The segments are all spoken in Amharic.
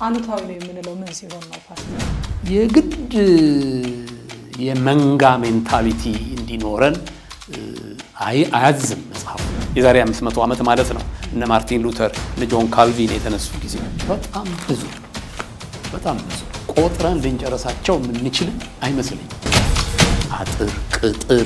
አሉታዊ ነው የምንለው ምን ሲሆን ነው ፓስተር? የግድ የመንጋ ሜንታሊቲ እንዲኖረን አያዝም መጽሐፉ። የዛሬ 500 ዓመት ማለት ነው። እነ ማርቲን ሉተር እነ ጆን ካልቪን የተነሱ ጊዜ በጣም ብዙ በጣም ብዙ ቆጥረን ልንጨረሳቸው የምንችልም አይመስለኝም። አጥር ቅጥር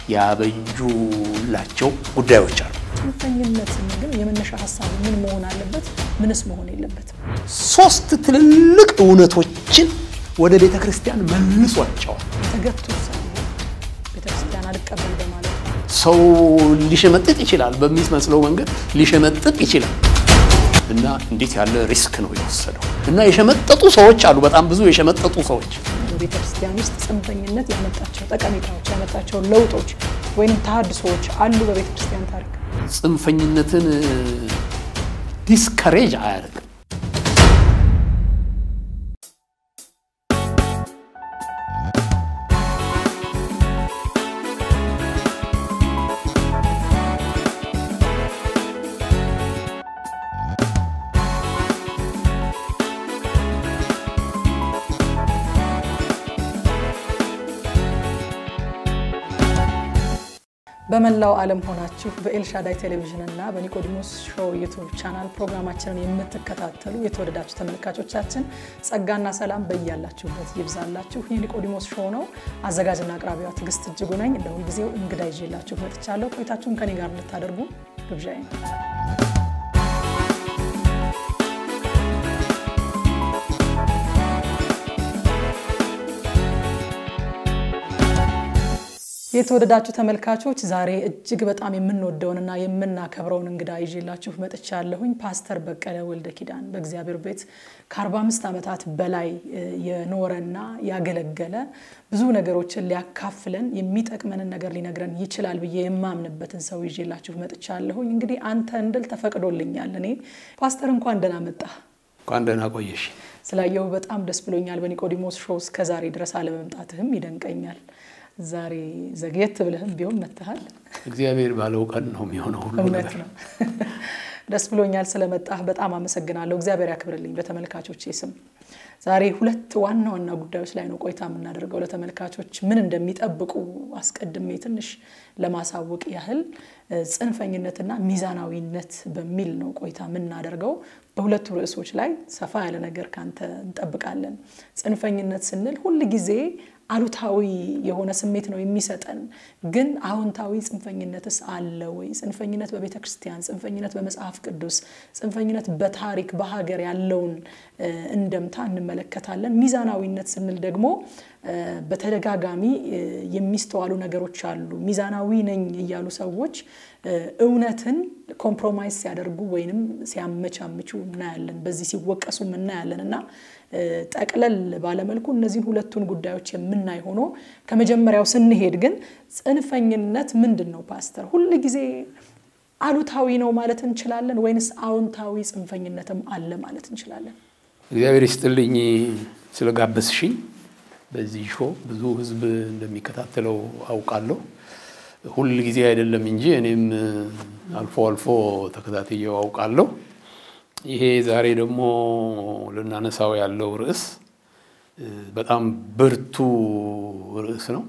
ያበጁላቸው ጉዳዮች አሉ። ጽንፈኝነት ግን የመነሻ ሀሳቡ ምን መሆን አለበት? ምንስ መሆን የለበትም? ሶስት ትልልቅ እውነቶችን ወደ ቤተ ክርስቲያን መልሷቸዋል። ተገቱ ቤተክርስቲያን አልቀበል በማለት ነው። ሰው ሊሸመጥጥ ይችላል፣ በሚመስለው መንገድ ሊሸመጥጥ ይችላል። እና እንዴት ያለ ሪስክ ነው የወሰደው። እና የሸመጠጡ ሰዎች አሉ፣ በጣም ብዙ የሸመጠጡ ሰዎች። በቤተ ክርስቲያን ውስጥ ጽንፈኝነት ያመጣቸው ጠቀሜታዎች ያመጣቸው ለውጦች ወይም ተሃድሶዎች አሉ በቤተ ክርስቲያን ታሪክ። ጽንፈኝነትን ዲስከሬጅ አያደርግም። በመላው ዓለም ሆናችሁ በኤልሻዳይ ቴሌቪዥን እና በኒቆዲሞስ ሾው ዩቱብ ቻናል ፕሮግራማችንን የምትከታተሉ የተወደዳችሁ ተመልካቾቻችን ጸጋና ሰላም በያላችሁበት ይብዛላችሁ። ይህ ኒቆዲሞስ ሾው ነው። አዘጋጅና አቅራቢዋ ትዕግስት እጅጉ ነኝ። እንደ ሁልጊዜው እንግዳ ይዤላችሁ መጥቻለሁ። ቆይታችሁን ከኔ ጋር እንድታደርጉ ግብዣዬ ነው። የተወደዳችሁ ተመልካቾች ዛሬ እጅግ በጣም የምንወደውንና የምናከብረውን እንግዳ ይዤላችሁ መጥቻለሁኝ። ፓስተር በቀለ ወልደ ኪዳን በእግዚአብሔር ቤት ከ45 ዓመታት በላይ የኖረና ያገለገለ ብዙ ነገሮችን ሊያካፍለን የሚጠቅመንን ነገር ሊነግረን ይችላል ብዬ የማምንበትን ሰው ይዤላችሁ መጥቻለሁኝ። እንግዲህ አንተ እንድል ተፈቅዶልኛል። እኔ ፓስተር እንኳን ደህና መጣህ። እንኳን ደህና ቆየሽ። ስላየሁ በጣም ደስ ብሎኛል። በኒቆዲሞስ ሾው እስከዛሬ ድረስ አለመምጣትህም ይደንቀኛል። ዛሬ ዘግየት ብለህም ቢሆን መጥተሃል። እግዚአብሔር ባለው ቀን ነው የሚሆነው ሁሉ እውነት ነገር። ነው። ደስ ብሎኛል ስለመጣህ በጣም አመሰግናለሁ። እግዚአብሔር ያክብርልኝ በተመልካቾች ስም። ዛሬ ሁለት ዋና ዋና ጉዳዮች ላይ ነው ቆይታ የምናደርገው። ለተመልካቾች ምን እንደሚጠብቁ አስቀድሜ ትንሽ ለማሳወቅ ያህል ጽንፈኝነትና ሚዛናዊነት በሚል ነው ቆይታ የምናደርገው። በሁለቱ ርዕሶች ላይ ሰፋ ያለ ነገር ካንተ እንጠብቃለን። ጽንፈኝነት ስንል ሁል ጊዜ አሉታዊ የሆነ ስሜት ነው የሚሰጠን። ግን አዎንታዊ ጽንፈኝነትስ አለ ወይ? ጽንፈኝነት በቤተ ክርስቲያን፣ ጽንፈኝነት በመጽሐፍ ቅዱስ፣ ጽንፈኝነት በታሪክ በሀገር ያለውን እንደምታ እንመለከታለን። ሚዛናዊነት ስንል ደግሞ በተደጋጋሚ የሚስተዋሉ ነገሮች አሉ። ሚዛናዊ ነኝ እያሉ ሰዎች እውነትን ኮምፕሮማይዝ ሲያደርጉ ወይንም ሲያመቻምቹ እናያለን። በዚህ ሲወቀሱም እናያለን እና ጠቅለል ባለመልኩ እነዚህን ሁለቱን ጉዳዮች የምናይ ሆኖ ከመጀመሪያው ስንሄድ ግን ጽንፈኝነት ምንድን ነው ፓስተር? ሁል ጊዜ አሉታዊ ነው ማለት እንችላለን ወይንስ አዎንታዊ ጽንፈኝነትም አለ ማለት እንችላለን? እግዚአብሔር ይስጥልኝ ስለጋበዝሽኝ። በዚህ ሾው ብዙ ሕዝብ እንደሚከታተለው አውቃለሁ። ሁል ጊዜ አይደለም እንጂ እኔም አልፎ አልፎ ተከታትየው አውቃለሁ። ይሄ ዛሬ ደግሞ ልናነሳው ያለው ርዕስ በጣም ብርቱ ርዕስ ነው።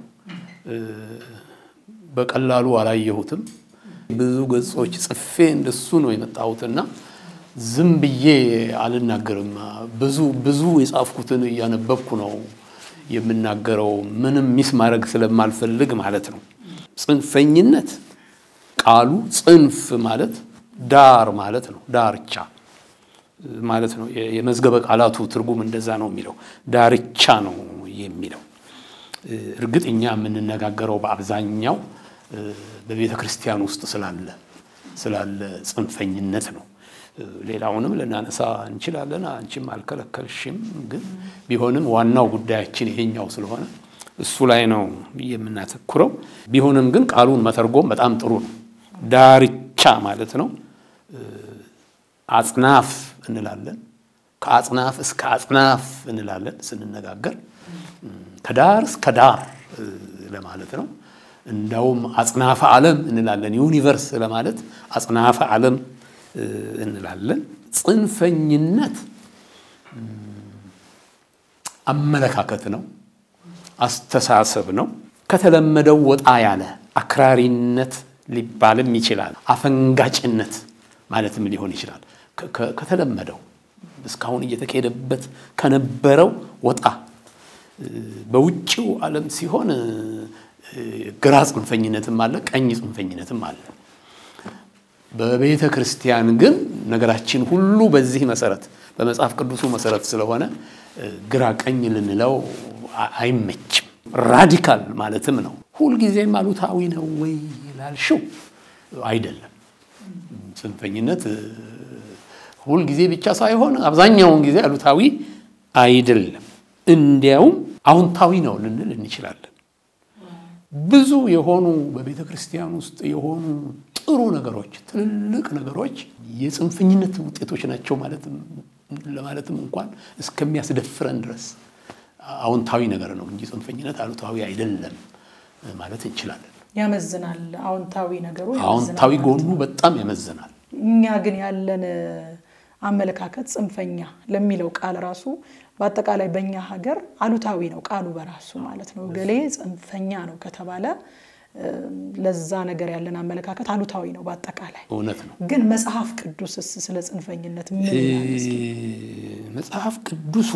በቀላሉ አላየሁትም። ብዙ ገጾች ጽፌ እንደሱ ነው የመጣሁትና ዝም ብዬ አልናገርም። ብዙ ብዙ የጻፍኩትን እያነበብኩ ነው የምናገረው፣ ምንም ሚስ ማድረግ ስለማልፈልግ ማለት ነው። ጽንፈኝነት ቃሉ ጽንፍ ማለት ዳር ማለት ነው፣ ዳርቻ ማለት ነው። የመዝገበ ቃላቱ ትርጉም እንደዛ ነው የሚለው፣ ዳርቻ ነው የሚለው። እርግጥ እኛ የምንነጋገረው በአብዛኛው በቤተ ክርስቲያን ውስጥ ስላለ ስላለ ጽንፈኝነት ነው። ሌላውንም ልናነሳ እንችላለን፣ አንቺም አልከለከልሽም። ግን ቢሆንም ዋናው ጉዳያችን ይሄኛው ስለሆነ እሱ ላይ ነው የምናተኩረው። ቢሆንም ግን ቃሉን መተርጎም በጣም ጥሩ ነው። ዳርቻ ማለት ነው። አጽናፍ እንላለን። ከአጽናፍ እስከ አጽናፍ እንላለን ስንነጋገር፣ ከዳር እስከ ዳር ለማለት ነው። እንዳውም አጽናፈ ዓለም እንላለን። ዩኒቨርስ ለማለት አጽናፈ ዓለም እንላለን። ጽንፈኝነት አመለካከት ነው፣ አስተሳሰብ ነው። ከተለመደው ወጣ ያለ አክራሪነት ሊባልም ይችላል። አፈንጋጭነት ማለትም ሊሆን ይችላል። ከተለመደው እስካሁን እየተካሄደበት ከነበረው ወጣ በውጭው ዓለም ሲሆን ግራ ጽንፈኝነትም አለ፣ ቀኝ ጽንፈኝነትም አለ። በቤተ ክርስቲያን ግን ነገራችን ሁሉ በዚህ መሰረት በመጽሐፍ ቅዱሱ መሰረት ስለሆነ ግራ ቀኝ ልንለው አይመችም። ራዲካል ማለትም ነው። ሁልጊዜም አሉታዊ ነው ወይ ላልሽው አይደለም። ጽንፈኝነት ሁልጊዜ ብቻ ሳይሆን አብዛኛውን ጊዜ አሉታዊ አይደለም። እንዲያውም አዎንታዊ ነው ልንል እንችላለን። ብዙ የሆኑ በቤተ ክርስቲያን ውስጥ የሆኑ ጥሩ ነገሮች፣ ትልልቅ ነገሮች የጽንፈኝነት ውጤቶች ናቸው ለማለትም እንኳን እስከሚያስደፍረን ድረስ አዎንታዊ ነገር ነው እንጂ ጽንፈኝነት አሉታዊ አይደለም ማለት እንችላለን። ያመዝናል። አዎንታዊ ነገሩ አዎንታዊ ጎኑ በጣም ያመዝናል። እኛ ግን ያለን አመለካከት ጽንፈኛ ለሚለው ቃል ራሱ በአጠቃላይ በእኛ ሀገር አሉታዊ ነው ቃሉ በራሱ ማለት ነው። ገሌ ጽንፈኛ ነው ከተባለ ለዛ ነገር ያለን አመለካከት አሉታዊ ነው በአጠቃላይ። እውነት ነው። ግን መጽሐፍ ቅዱስስ ስለ ጽንፈኝነት ምን ይላል? እስኪ? መጽሐፍ ቅዱሱ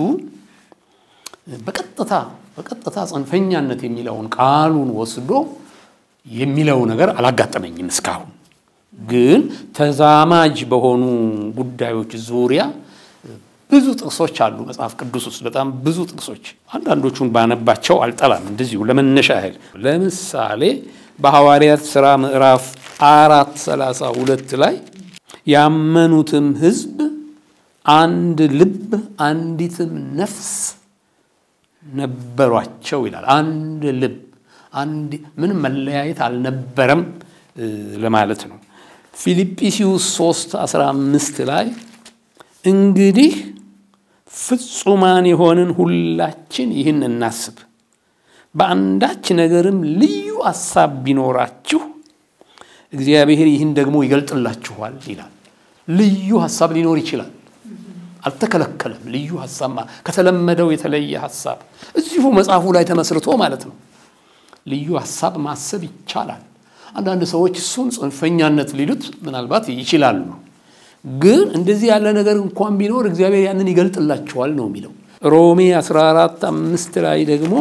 በቀጥታ በቀጥታ ጽንፈኛነት የሚለውን ቃሉን ወስዶ የሚለው ነገር አላጋጠመኝም እስካሁን። ግን ተዛማጅ በሆኑ ጉዳዮች ዙሪያ ብዙ ጥቅሶች አሉ መጽሐፍ ቅዱስ ውስጥ በጣም ብዙ ጥቅሶች። አንዳንዶቹን ባነባቸው አልጠላም። እንደዚሁ ለመነሻ ያህል ለምሳሌ በሐዋርያት ሥራ ምዕራፍ አራት ሰላሳ ሁለት ላይ ያመኑትም ሕዝብ አንድ ልብ አንዲትም ነፍስ ነበሯቸው ይላል። አንድ ልብ አንድ ምንም መለያየት አልነበረም ለማለት ነው። ፊልጵስዩስ 3 15 ላይ እንግዲህ ፍጹማን የሆንን ሁላችን ይህን እናስብ፣ በአንዳች ነገርም ልዩ ሐሳብ ቢኖራችሁ እግዚአብሔር ይህን ደግሞ ይገልጥላችኋል ይላል። ልዩ ሐሳብ ሊኖር ይችላል፣ አልተከለከለም። ልዩ ሐሳብ ከተለመደው የተለየ ሐሳብ እዚሁ መጽሐፉ ላይ ተመስርቶ ማለት ነው። ልዩ ሐሳብ ማሰብ ይቻላል። አንዳንድ ሰዎች እሱን ጽንፈኛነት ሊሉት ምናልባት ይችላሉ። ግን እንደዚህ ያለ ነገር እንኳን ቢኖር እግዚአብሔር ያንን ይገልጥላቸዋል ነው የሚለው። ሮሜ 14 አምስት ላይ ደግሞ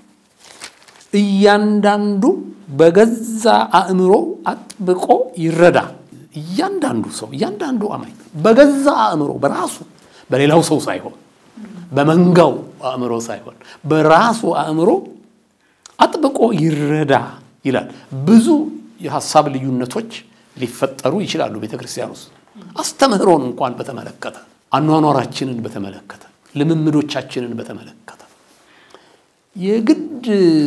እያንዳንዱ በገዛ አእምሮ አጥብቆ ይረዳ። እያንዳንዱ ሰው እያንዳንዱ አማኝ በገዛ አእምሮ በራሱ በሌላው ሰው ሳይሆን በመንጋው አእምሮ ሳይሆን በራሱ አእምሮ አጥብቆ ይረዳ ይላል። ብዙ የሀሳብ ልዩነቶች ሊፈጠሩ ይችላሉ ቤተ ክርስቲያን ውስጥ አስተምህሮን እንኳን በተመለከተ አኗኗራችንን በተመለከተ ልምምዶቻችንን በተመለከተ የግድ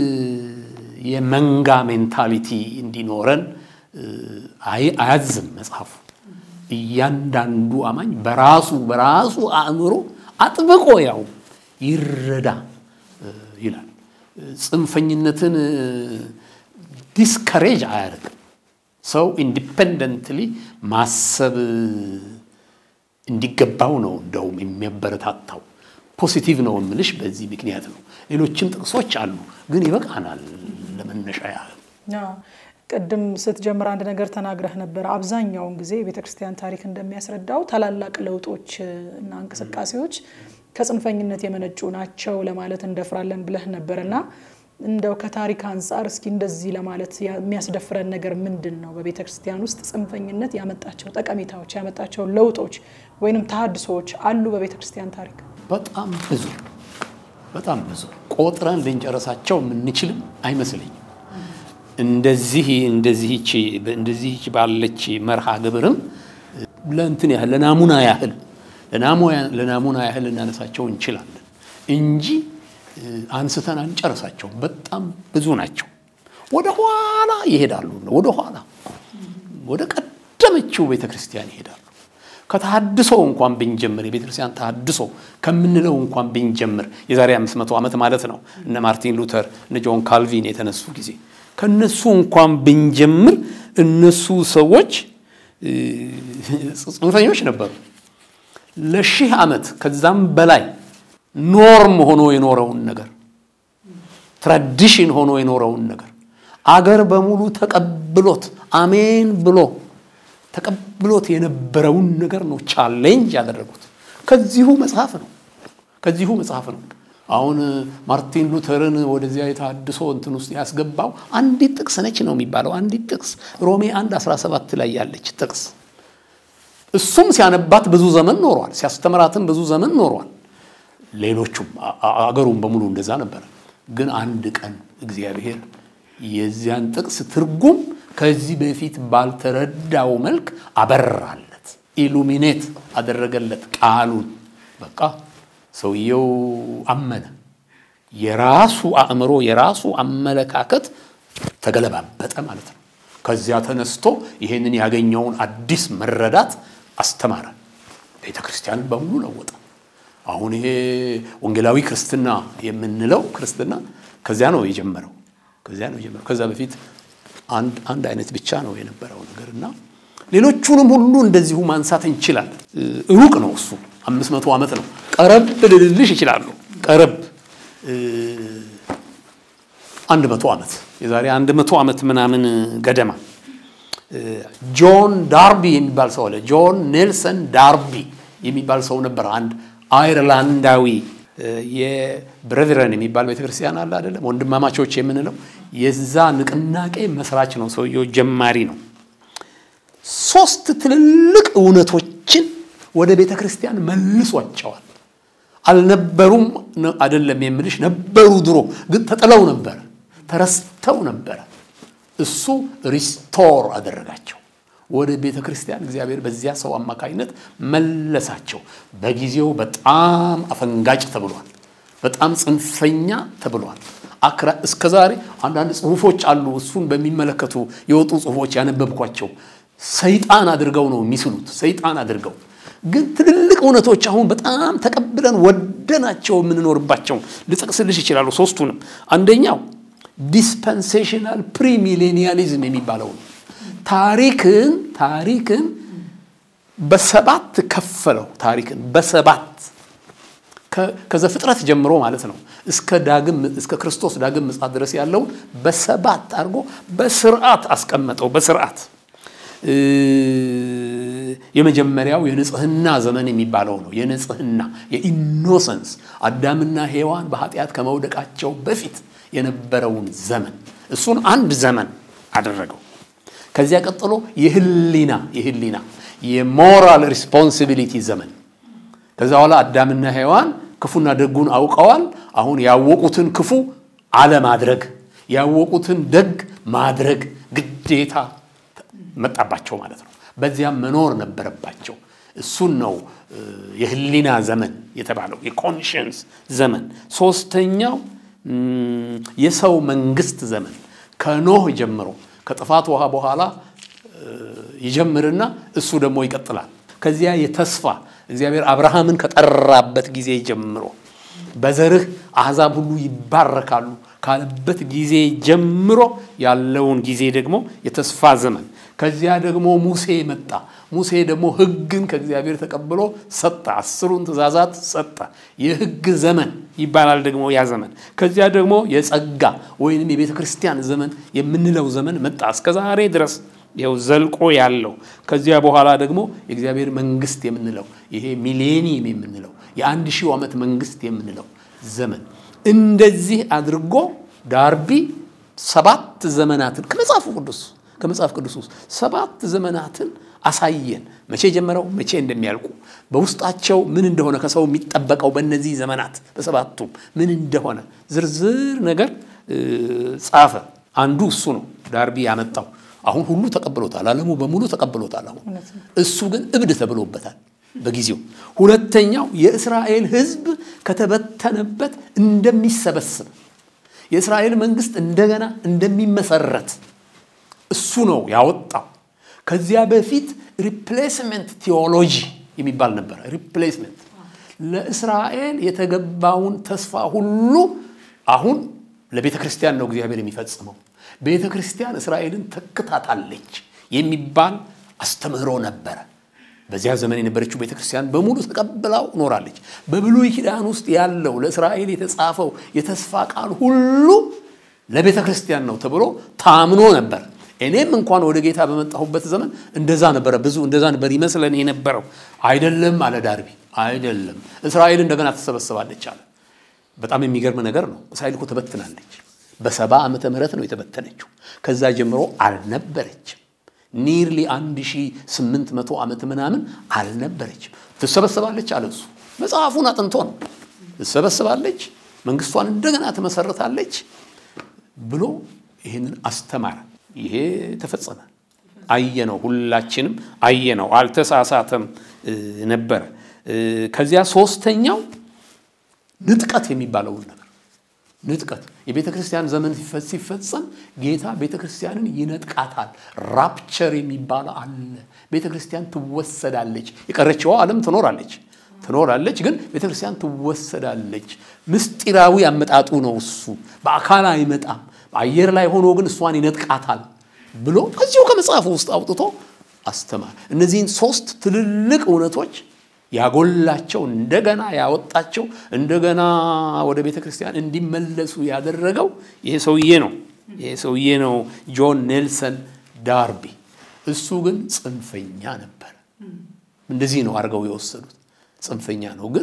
የመንጋ ሜንታሊቲ እንዲኖረን አያዝም መጽሐፉ። እያንዳንዱ አማኝ በራሱ በራሱ አእምሮ አጥብቆ ያው ይረዳ ይላል። ጽንፈኝነትን ዲስከሬጅ አያደርግም። ሰው ኢንዲፔንደንትሊ ማሰብ እንዲገባው ነው እንደውም የሚያበረታታው። ፖሲቲቭ ነው የምልሽ በዚህ ምክንያት ነው። ሌሎችም ጥቅሶች አሉ፣ ግን ይበቃናል ለመነሻ ያህል። ቅድም ስትጀምር አንድ ነገር ተናግረህ ነበር። አብዛኛውን ጊዜ የቤተ ክርስቲያን ታሪክ እንደሚያስረዳው ታላላቅ ለውጦች እና እንቅስቃሴዎች ከጽንፈኝነት የመነጩ ናቸው ለማለት እንደፍራለን ብለህ ነበር እና እንደው ከታሪክ አንጻር እስኪ እንደዚህ ለማለት የሚያስደፍረን ነገር ምንድን ነው? በቤተ ክርስቲያን ውስጥ ጽንፈኝነት ያመጣቸው ጠቀሜታዎች ያመጣቸው ለውጦች ወይንም ተሃድሶዎች አሉ በቤተ ክርስቲያን ታሪክ? በጣም ብዙ በጣም ብዙ ቆጥረን ልንጨረሳቸው የምንችልም አይመስለኝም። እንደዚህ እንደዚህች እንደዚህች ባለች መርሃ ግብርም ለእንትን ያህል ለናሙና ያህል ለናሙና ያህል ልናነሳቸው እንችላለን እንጂ አንስተን አንጨርሳቸውም። በጣም ብዙ ናቸው። ወደ ኋላ ይሄዳሉ። ወደ ኋላ ወደ ቀደመችው ቤተ ክርስቲያን ይሄዳሉ። ከተሃድሶ እንኳን ብንጀምር የቤተ ክርስቲያን ተሃድሶ ከምንለው እንኳን ብንጀምር የዛሬ 500 ዓመት ማለት ነው። እነ ማርቲን ሉተር እነ ጆን ካልቪን የተነሱ ጊዜ ከነሱ እንኳን ብንጀምር እነሱ ሰዎች ጽንፈኞች ነበሩ። ለሺህ ዓመት ከዛም በላይ ኖርም ሆኖ የኖረውን ነገር ትራዲሽን ሆኖ የኖረውን ነገር አገር በሙሉ ተቀብሎት አሜን ብሎ ተቀብሎት የነበረውን ነገር ነው ቻሌንጅ ያደረጉት። ከዚሁ መጽሐፍ ነው ከዚሁ መጽሐፍ ነው። አሁን ማርቲን ሉተርን ወደዚያ የተሃድሶ እንትን ውስጥ ያስገባው አንዲት ጥቅስ ነች ነው የሚባለው። አንዲት ጥቅስ ሮሜ 1 17 ላይ ያለች ጥቅስ እሱም ሲያነባት ብዙ ዘመን ኖሯል። ሲያስተምራትም ብዙ ዘመን ኖሯል። ሌሎቹም አገሩም በሙሉ እንደዛ ነበረ። ግን አንድ ቀን እግዚአብሔር የዚያን ጥቅስ ትርጉም ከዚህ በፊት ባልተረዳው መልክ አበራለት፣ ኢሉሚኔት አደረገለት ቃሉን። በቃ ሰውየው አመነ። የራሱ አእምሮ የራሱ አመለካከት ተገለባበጠ ማለት ነው። ከዚያ ተነስቶ ይሄንን ያገኘውን አዲስ መረዳት አስተማረ። ቤተ ክርስቲያንን በሙሉ ለወጠ። አሁን ይሄ ወንጌላዊ ክርስትና የምንለው ክርስትና ከዚያ ነው የጀመረው። ከዚያ ነው የጀመረው። ከዛ በፊት አንድ አንድ አይነት ብቻ ነው የነበረው ነገር እና ሌሎቹንም ሁሉ እንደዚሁ ማንሳት እንችላለን። ሩቅ ነው እሱ አምስት መቶ ዓመት ነው። ቀረብ ልልልሽ ይችላሉ። ቀረብ አንድ መቶ ዓመት የዛሬ አንድ መቶ ዓመት ምናምን ገደማ ጆን ዳርቢ የሚባል ሰው አለ። ጆን ኔልሰን ዳርቢ የሚባል ሰው ነበር። አንድ አይርላንዳዊ የብሬቨረን የሚባል ቤተክርስቲያን አለ አይደለም፣ ወንድማማቾች የምንለው የዛ ንቅናቄ መስራች ነው። ሰውየው ጀማሪ ነው። ሶስት ትልልቅ እውነቶችን ወደ ቤተ ክርስቲያን መልሷቸዋል። አልነበሩም አይደለም የምልሽ፣ ነበሩ ድሮ፣ ግን ተጥለው ነበረ፣ ተረስተው ነበረ። እሱ ሪስቶር አደረጋቸው ወደ ቤተ ክርስቲያን። እግዚአብሔር በዚያ ሰው አማካኝነት መለሳቸው። በጊዜው በጣም አፈንጋጭ ተብሏል። በጣም ጽንፈኛ ተብሏል። አክራ እስከ ዛሬ አንዳንድ ጽሁፎች አሉ እሱን በሚመለከቱ የወጡ ጽሁፎች ያነበብኳቸው ሰይጣን አድርገው ነው የሚስሉት። ሰይጣን አድርገው ግን ትልልቅ እውነቶች አሁን በጣም ተቀብለን ወደናቸው የምንኖርባቸው ልጠቅስልሽ ይችላሉ። ሶስቱንም አንደኛው ዲስፐንሴሽናል ፕሪሚሌኒያሊዝም የሚባለው ነው። ታሪክን ታሪክን በሰባት ከፈለው። ታሪክን በሰባት ከዘፍጥረት ጀምሮ ማለት ነው እስከ ዳግም እስከ ክርስቶስ ዳግም ምጽአት ድረስ ያለውን በሰባት አድርጎ በስርዓት አስቀመጠው። በስርዓት የመጀመሪያው የንጽህና ዘመን የሚባለው ነው። የንጽህና የኢኖሰንስ አዳምና ሔዋን በኃጢአት ከመውደቃቸው በፊት የነበረውን ዘመን እሱን አንድ ዘመን አደረገው። ከዚያ ቀጥሎ የህሊና የህሊና የሞራል ሪስፖንሲቢሊቲ ዘመን ከዛ በኋላ አዳምና ሔዋን ክፉና ደጉን አውቀዋል። አሁን ያወቁትን ክፉ አለማድረግ ያወቁትን ደግ ማድረግ ግዴታ መጣባቸው ማለት ነው። በዚያም መኖር ነበረባቸው። እሱን ነው የህሊና ዘመን የተባለው የኮንሽንስ ዘመን። ሶስተኛው የሰው መንግስት ዘመን ከኖህ ጀምሮ ከጥፋት ውሃ በኋላ ይጀምርና እሱ ደግሞ ይቀጥላል። ከዚያ የተስፋ እግዚአብሔር አብርሃምን ከጠራበት ጊዜ ጀምሮ በዘርህ አሕዛብ ሁሉ ይባረካሉ ካለበት ጊዜ ጀምሮ ያለውን ጊዜ ደግሞ የተስፋ ዘመን። ከዚያ ደግሞ ሙሴ መጣ። ሙሴ ደግሞ ሕግን ከእግዚአብሔር ተቀብሎ ሰጠ። አስሩን ትእዛዛት ሰጠ። የሕግ ዘመን ይባላል ደግሞ ያ ዘመን። ከዚያ ደግሞ የጸጋ ወይንም የቤተ ክርስቲያን ዘመን የምንለው ዘመን መጣ እስከ ዛሬ ድረስ ይኸው ዘልቆ ያለው። ከዚያ በኋላ ደግሞ የእግዚአብሔር መንግስት የምንለው ይሄ ሚሌኒየም የምንለው የአንድ ሺው ዓመት መንግስት የምንለው ዘመን እንደዚህ አድርጎ ዳርቢ ሰባት ዘመናትን ከመጽሐፉ ቅዱስ ከመጽሐፍ ቅዱስ ውስጥ ሰባት ዘመናትን አሳየን። መቼ ጀምረው መቼ እንደሚያልቁ በውስጣቸው ምን እንደሆነ ከሰው የሚጠበቀው በእነዚህ ዘመናት በሰባቱም ምን እንደሆነ ዝርዝር ነገር ጻፈ። አንዱ እሱ ነው ዳርቢ ያመጣው። አሁን ሁሉ ተቀብሎታል። ዓለሙ በሙሉ ተቀብሎታል። አሁን እሱ ግን እብድ ተብሎበታል በጊዜው። ሁለተኛው የእስራኤል ሕዝብ ከተበተነበት እንደሚሰበስብ የእስራኤል መንግስት እንደገና እንደሚመሰረት እሱ ነው ያወጣው። ከዚያ በፊት ሪፕሌስመንት ቴዎሎጂ የሚባል ነበረ። ሪፕሌስመንት ለእስራኤል የተገባውን ተስፋ ሁሉ አሁን ለቤተ ክርስቲያን ነው እግዚአብሔር የሚፈጽመው። ቤተ ክርስቲያን እስራኤልን ተክታታለች የሚባል አስተምህሮ ነበረ። በዚያ ዘመን የነበረችው ቤተክርስቲያን በሙሉ ተቀብላው ኖራለች። በብሉይ ኪዳን ውስጥ ያለው ለእስራኤል የተጻፈው የተስፋ ቃል ሁሉ ለቤተ ክርስቲያን ነው ተብሎ ታምኖ ነበር። እኔም እንኳን ወደ ጌታ በመጣሁበት ዘመን እንደዛ ነበረ። ብዙ እንደዛ ነበር ይመስለን የነበረው። አይደለም አለ ዳርቢ፣ አይደለም እስራኤል እንደገና ትሰበሰባለች አለ። በጣም የሚገርም ነገር ነው። እስራኤል እኮ ተበትናለች። በሰባ ዓመተ ምህረት ነው የተበተነችው። ከዛ ጀምሮ አልነበረችም። ኒርሊ 1800 ዓመት ምናምን አልነበረችም። ትሰበሰባለች አለ እሱ። መጽሐፉን አጥንቶ ነው ትሰበሰባለች፣ መንግስቷን እንደገና ትመሰርታለች ብሎ ይህንን አስተማረ። ይሄ ተፈጸመ። አየነው፣ ሁላችንም አየነው። አልተሳሳተም ነበረ። ከዚያ ሶስተኛው ንጥቀት የሚባለውን ነገር ንጥቀት የቤተ ክርስቲያን ዘመን ሲፈጸም ጌታ ቤተ ክርስቲያንን ይነጥቃታል። ራፕቸር የሚባለው አለ። ቤተ ክርስቲያን ትወሰዳለች። የቀረችዋ ዓለም ትኖራለች ትኖራለች፣ ግን ቤተ ክርስቲያን ትወሰዳለች። ምስጢራዊ አመጣጡ ነው እሱ። በአካል አይመጣም። በአየር ላይ ሆኖ ግን እሷን ይነጥቃታል ብሎ ከዚሁ ከመጽሐፉ ውስጥ አውጥቶ አስተማር። እነዚህን ሶስት ትልልቅ እውነቶች ያጎላቸው እንደገና ያወጣቸው እንደገና ወደ ቤተ ክርስቲያን እንዲመለሱ ያደረገው ይሄ ሰውዬ ነው። ይሄ ሰውዬ ነው ጆን ኔልሰን ዳርቢ። እሱ ግን ጽንፈኛ ነበር። እንደዚህ ነው አድርገው የወሰዱት። ጽንፈኛ ነው፣ ግን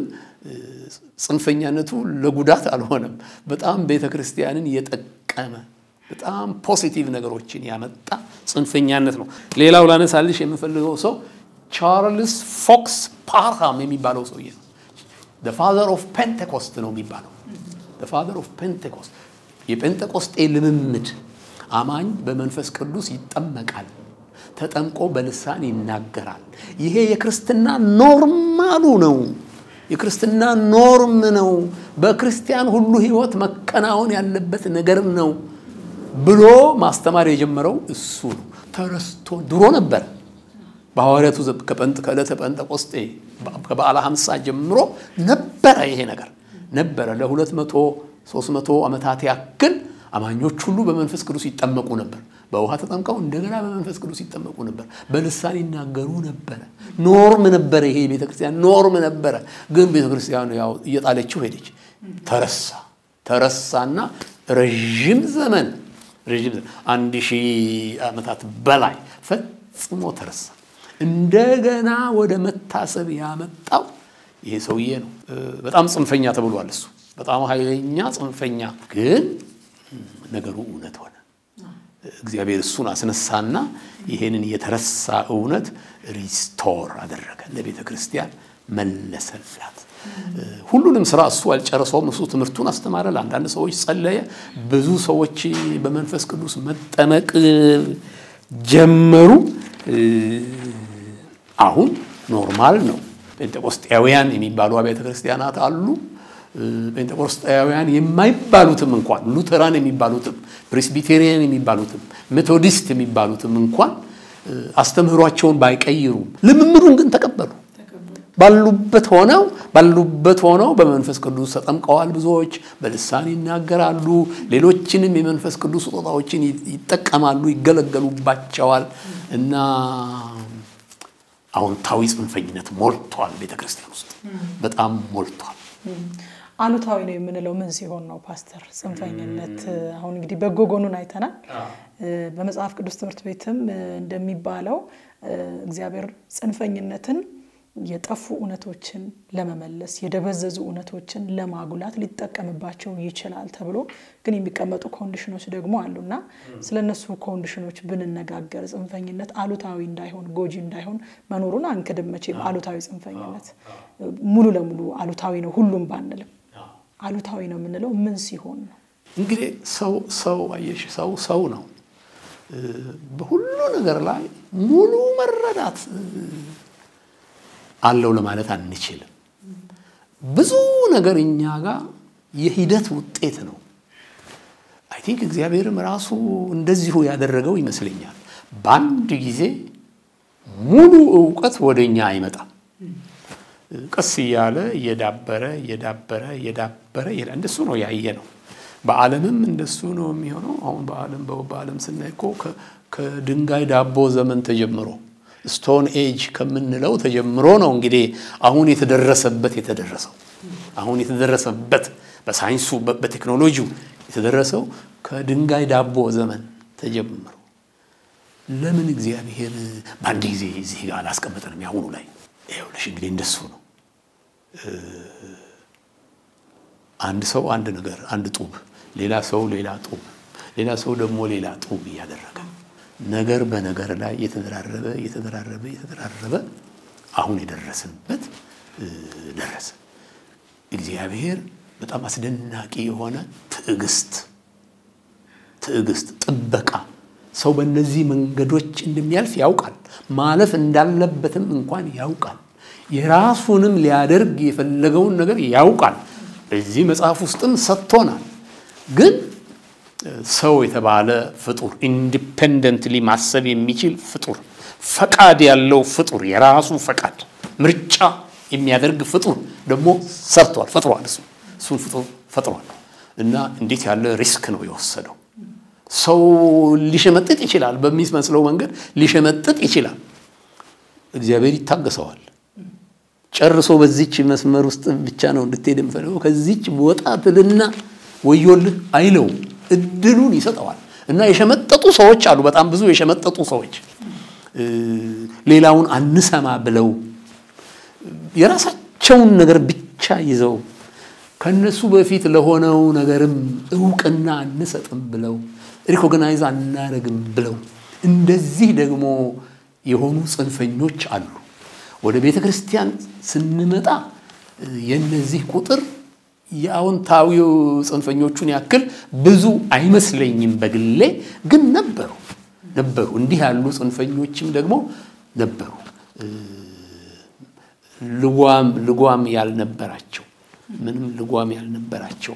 ጽንፈኛነቱ ለጉዳት አልሆነም። በጣም ቤተ ክርስቲያንን የጠቀመ በጣም ፖሲቲቭ ነገሮችን ያመጣ ጽንፈኛነት ነው። ሌላው ላነሳልሽ የምፈልገው ሰው ቻርልስ ፎክስ ፓርሃም የሚባለው ሰውዬ ነው። ፋዘር ኦፍ ፔንቴኮስት ነው የሚባለው። ፋዘር ኦፍ ፔንቴኮስት የጴንጤቆስጤ ልምምድ አማኝ በመንፈስ ቅዱስ ይጠመቃል፣ ተጠምቆ በልሳን ይናገራል። ይሄ የክርስትና ኖርማሉ ነው። የክርስትና ኖርም ነው። በክርስቲያን ሁሉ ሕይወት መከናወን ያለበት ነገር ነው ብሎ ማስተማር የጀመረው እሱ ነው። ተረስቶ ድሮ ነበር በሐዋርያቱ ከዕለተ ጴንጠቆስጤ ከበዓለ ሀምሳ ጀምሮ ነበረ ይሄ ነገር ነበረ። ለሁለት መቶ ሦስት መቶ ዓመታት ያክል አማኞች ሁሉ በመንፈስ ቅዱስ ይጠመቁ ነበር። በውሃ ተጠምቀው እንደገና በመንፈስ ቅዱስ ይጠመቁ ነበር። በልሳን ይናገሩ ነበረ። ኖርም ነበረ። ይሄ ቤተ ክርስቲያን ኖርም ነበረ። ግን ቤተ ክርስቲያኑ ያው እየጣለችው ሄደች። ተረሳ ተረሳና ረዥም ዘመን ረዥም ዘመን አንድ ሺህ ዓመታት በላይ ፈጽሞ ተረሳ። እንደገና ወደ መታሰብ ያመጣው ይሄ ሰውዬ ነው። በጣም ጽንፈኛ ተብሏል። እሱ በጣም ኃይለኛ ጽንፈኛ፣ ግን ነገሩ እውነት ሆነ። እግዚአብሔር እሱን አስነሳና ይሄንን የተረሳ እውነት ሪስቶር አደረገ፣ ለቤተ ክርስቲያን መለሰላት። ሁሉንም ስራ እሱ አልጨረሰውም። እሱ ትምህርቱን አስተማረ፣ ለአንዳንድ ሰዎች ጸለየ። ብዙ ሰዎች በመንፈስ ቅዱስ መጠመቅ ጀመሩ። አሁን ኖርማል ነው። ጴንጤቆስጤያውያን የሚባሉ አብያተ ክርስቲያናት አሉ። ጴንጤቆስጤያውያን የማይባሉትም እንኳን ሉተራን የሚባሉትም ፕሬስቢቴሪያን የሚባሉትም ሜቶዲስት የሚባሉትም እንኳን አስተምህሯቸውን ባይቀይሩም ልምምዱን ግን ተቀበሉ። ባሉበት ሆነው ባሉበት ሆነው በመንፈስ ቅዱስ ተጠምቀዋል። ብዙዎች በልሳን ይናገራሉ። ሌሎችንም የመንፈስ ቅዱስ ስጦታዎችን ይጠቀማሉ፣ ይገለገሉባቸዋል እና አዎንታዊ ጽንፈኝነት ሞልቷል። ቤተ ክርስቲያን ውስጥ በጣም ሞልቷል። አሉታዊ ነው የምንለው ምን ሲሆን ነው ፓስተር? ጽንፈኝነት አሁን እንግዲህ በጎ ጎኑን አይተናል። በመጽሐፍ ቅዱስ ትምህርት ቤትም እንደሚባለው እግዚአብሔር ጽንፈኝነትን የጠፉ እውነቶችን ለመመለስ የደበዘዙ እውነቶችን ለማጉላት ሊጠቀምባቸው ይችላል ተብሎ ግን የሚቀመጡ ኮንዲሽኖች ደግሞ አሉና ስለ እነሱ ኮንዲሽኖች ብንነጋገር ጽንፈኝነት አሉታዊ እንዳይሆን ጎጂ እንዳይሆን መኖሩን አንክድም። መቼም አሉታዊ ጽንፈኝነት ሙሉ ለሙሉ አሉታዊ ነው ሁሉም ባንልም አሉታዊ ነው የምንለው ምን ሲሆን ነው? እንግዲህ ሰው ሰው አየሽ ሰው ሰው ነው። በሁሉ ነገር ላይ ሙሉ መረዳት አለው ለማለት አንችልም። ብዙ ነገር እኛ ጋር የሂደት ውጤት ነው። አይ ቲንክ እግዚአብሔርም ራሱ እንደዚሁ ያደረገው ይመስለኛል። በአንድ ጊዜ ሙሉ እውቀት ወደ እኛ አይመጣም። ቀስ እያለ እየዳበረ እየዳበረ እየዳበረ እንደሱ ነው ያየ ነው። በዓለምም እንደሱ ነው የሚሆነው። አሁን በዓለም በዓለም ስናይ እኮ ከድንጋይ ዳቦ ዘመን ተጀምሮ ስቶን ኤጅ ከምንለው ተጀምሮ ነው እንግዲህ አሁን የተደረሰበት የተደረሰው አሁን የተደረሰበት በሳይንሱ በቴክኖሎጂው የተደረሰው ከድንጋይ ዳቦ ዘመን ተጀምሮ ለምን እግዚአብሔር በአንድ ጊዜ እዚህ ጋር አላስቀመጠንም? ያሁኑ ላይ ይኸውልሽ እንግዲህ እንደሱ ነው። አንድ ሰው አንድ ነገር አንድ ጡብ፣ ሌላ ሰው ሌላ ጡብ፣ ሌላ ሰው ደግሞ ሌላ ጡብ እያደረገ ነገር በነገር ላይ የተደራረበ የተደራረበ የተደራረበ አሁን የደረስንበት ደረሰ። እግዚአብሔር በጣም አስደናቂ የሆነ ትዕግስት ትዕግስት፣ ጥበቃ ሰው በእነዚህ መንገዶች እንደሚያልፍ ያውቃል። ማለፍ እንዳለበትም እንኳን ያውቃል። የራሱንም ሊያደርግ የፈለገውን ነገር ያውቃል። በዚህ መጽሐፍ ውስጥም ሰጥቶናል። ግን ሰው የተባለ ፍጡር ኢንዲፔንደንትሊ ማሰብ የሚችል ፍጡር፣ ፈቃድ ያለው ፍጡር፣ የራሱ ፈቃድ ምርጫ የሚያደርግ ፍጡር ደግሞ ሰርቷል፣ ፈጥሯል። እሱ እሱን ፍጡር ፈጥሯል። እና እንዴት ያለ ሪስክ ነው የወሰደው። ሰው ሊሸመጥጥ ይችላል፣ በሚመስለው መንገድ ሊሸመጥጥ ይችላል። እግዚአብሔር ይታገሰዋል። ጨርሶ በዚች መስመር ውስጥ ብቻ ነው እንድትሄድ የምፈልገው ከዚች ወጣ ትልና ወዮልህ አይለው፣ እድሉን ይሰጠዋል። እና የሸመጠጡ ሰዎች አሉ፣ በጣም ብዙ የሸመጠጡ ሰዎች ሌላውን አንሰማ ብለው የራሳቸውን ነገር ብቻ ይዘው ከነሱ በፊት ለሆነው ነገርም እውቅና አንሰጥም ብለው ሪኮግናይዝ አናረግም ብለው እንደዚህ ደግሞ የሆኑ ጽንፈኞች አሉ። ወደ ቤተ ክርስቲያን ስንመጣ የነዚህ ቁጥር የአዎንታዊው ጽንፈኞቹን ያክል ብዙ አይመስለኝም በግሌ ግን ነበሩ ነበሩ። እንዲህ ያሉ ጽንፈኞችም ደግሞ ነበሩ። ልጓም ልጓም ያልነበራቸው ምንም ልጓም ያልነበራቸው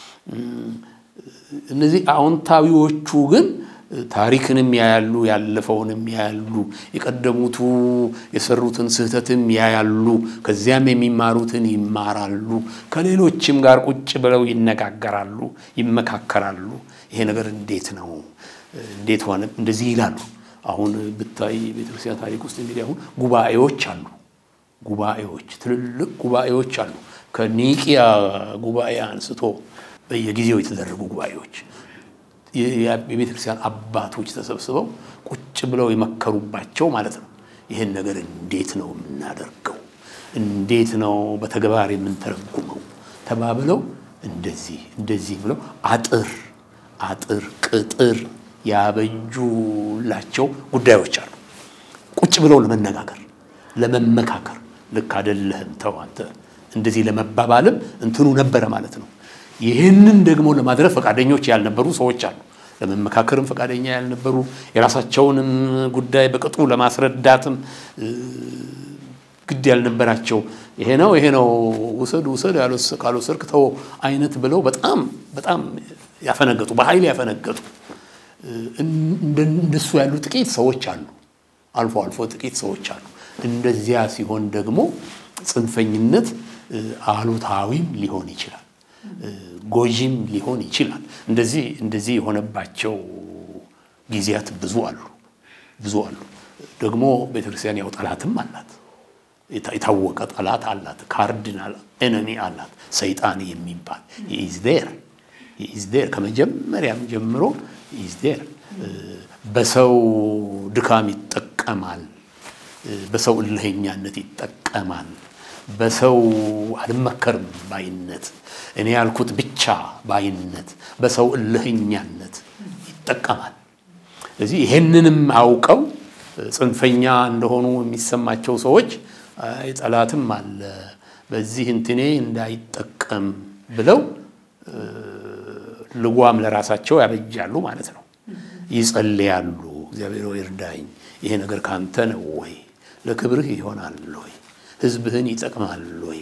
እነዚህ አዎንታዊዎቹ ግን ታሪክንም ያያሉ፣ ያለፈውንም ያያሉ፣ የቀደሙቱ የሰሩትን ስህተትም ያያሉ፣ ከዚያም የሚማሩትን ይማራሉ፣ ከሌሎችም ጋር ቁጭ ብለው ይነጋገራሉ፣ ይመካከራሉ። ይሄ ነገር እንዴት ነው እንዴት ሆነ እንደዚህ ይላሉ። አሁን ብታይ ቤተክርስቲያን ታሪክ ውስጥ እንግዲህ አሁን ጉባኤዎች አሉ። ጉባኤዎች ትልልቅ ጉባኤዎች አሉ። ከኒቂያ ጉባኤ አንስቶ በየጊዜው የተደረጉ ጉባኤዎች የቤተ ክርስቲያን አባቶች ተሰብስበው ቁጭ ብለው የመከሩባቸው ማለት ነው። ይህን ነገር እንዴት ነው የምናደርገው? እንዴት ነው በተግባር የምንተረጉመው? ተባብለው እንደዚህ እንደዚህ ብለው አጥር አጥር ቅጥር ያበጁላቸው ጉዳዮች አሉ። ቁጭ ብለው ለመነጋገር ለመመካከር፣ ልክ አይደለህም ተው አንተ እንደዚህ ለመባባልም እንትኑ ነበረ ማለት ነው። ይህንን ደግሞ ለማድረግ ፈቃደኞች ያልነበሩ ሰዎች አሉ። ለመመካከርም ፈቃደኛ ያልነበሩ የራሳቸውንም ጉዳይ በቅጡ ለማስረዳትም ግድ ያልነበራቸው ይሄ ነው ይሄ ነው ውሰድ ውሰድ ካልወሰድክ ተው አይነት ብለው በጣም በጣም ያፈነገጡ በኃይል ያፈነገጡ እንደሱ ያሉ ጥቂት ሰዎች አሉ። አልፎ አልፎ ጥቂት ሰዎች አሉ። እንደዚያ ሲሆን ደግሞ ጽንፈኝነት አሉታዊም ሊሆን ይችላል ጎጂም ሊሆን ይችላል። እንደዚህ እንደዚህ የሆነባቸው ጊዜያት ብዙ አሉ ብዙ አሉ። ደግሞ ቤተክርስቲያን ያው ጠላትም አላት፣ የታወቀ ጠላት አላት፣ ካርዲናል ኤነሚ አላት፣ ሰይጣን የሚባል ኢዝ ዴር ኢዝ ዴር ከመጀመሪያም ጀምሮ ኢዝ ዴር በሰው ድካም ይጠቀማል፣ በሰው እልህኛነት ይጠቀማል፣ በሰው አልመከርም ባይነት እኔ ያልኩት ብቻ ባይነት በሰው እልህኛነት ይጠቀማል። ስለዚህ ይሄንንም አውቀው ጽንፈኛ እንደሆኑ የሚሰማቸው ሰዎች አይ ጠላትም አለ በዚህ እንትኔ እንዳይጠቀም ብለው ልጓም ለራሳቸው ያበጃሉ ማለት ነው። ይጸልያሉ። እግዚአብሔር ሆይ እርዳኝ፣ ይሄ ነገር ካንተ ነው ወይ? ለክብርህ ይሆናል ወይ? ህዝብህን ይጠቅማል ወይ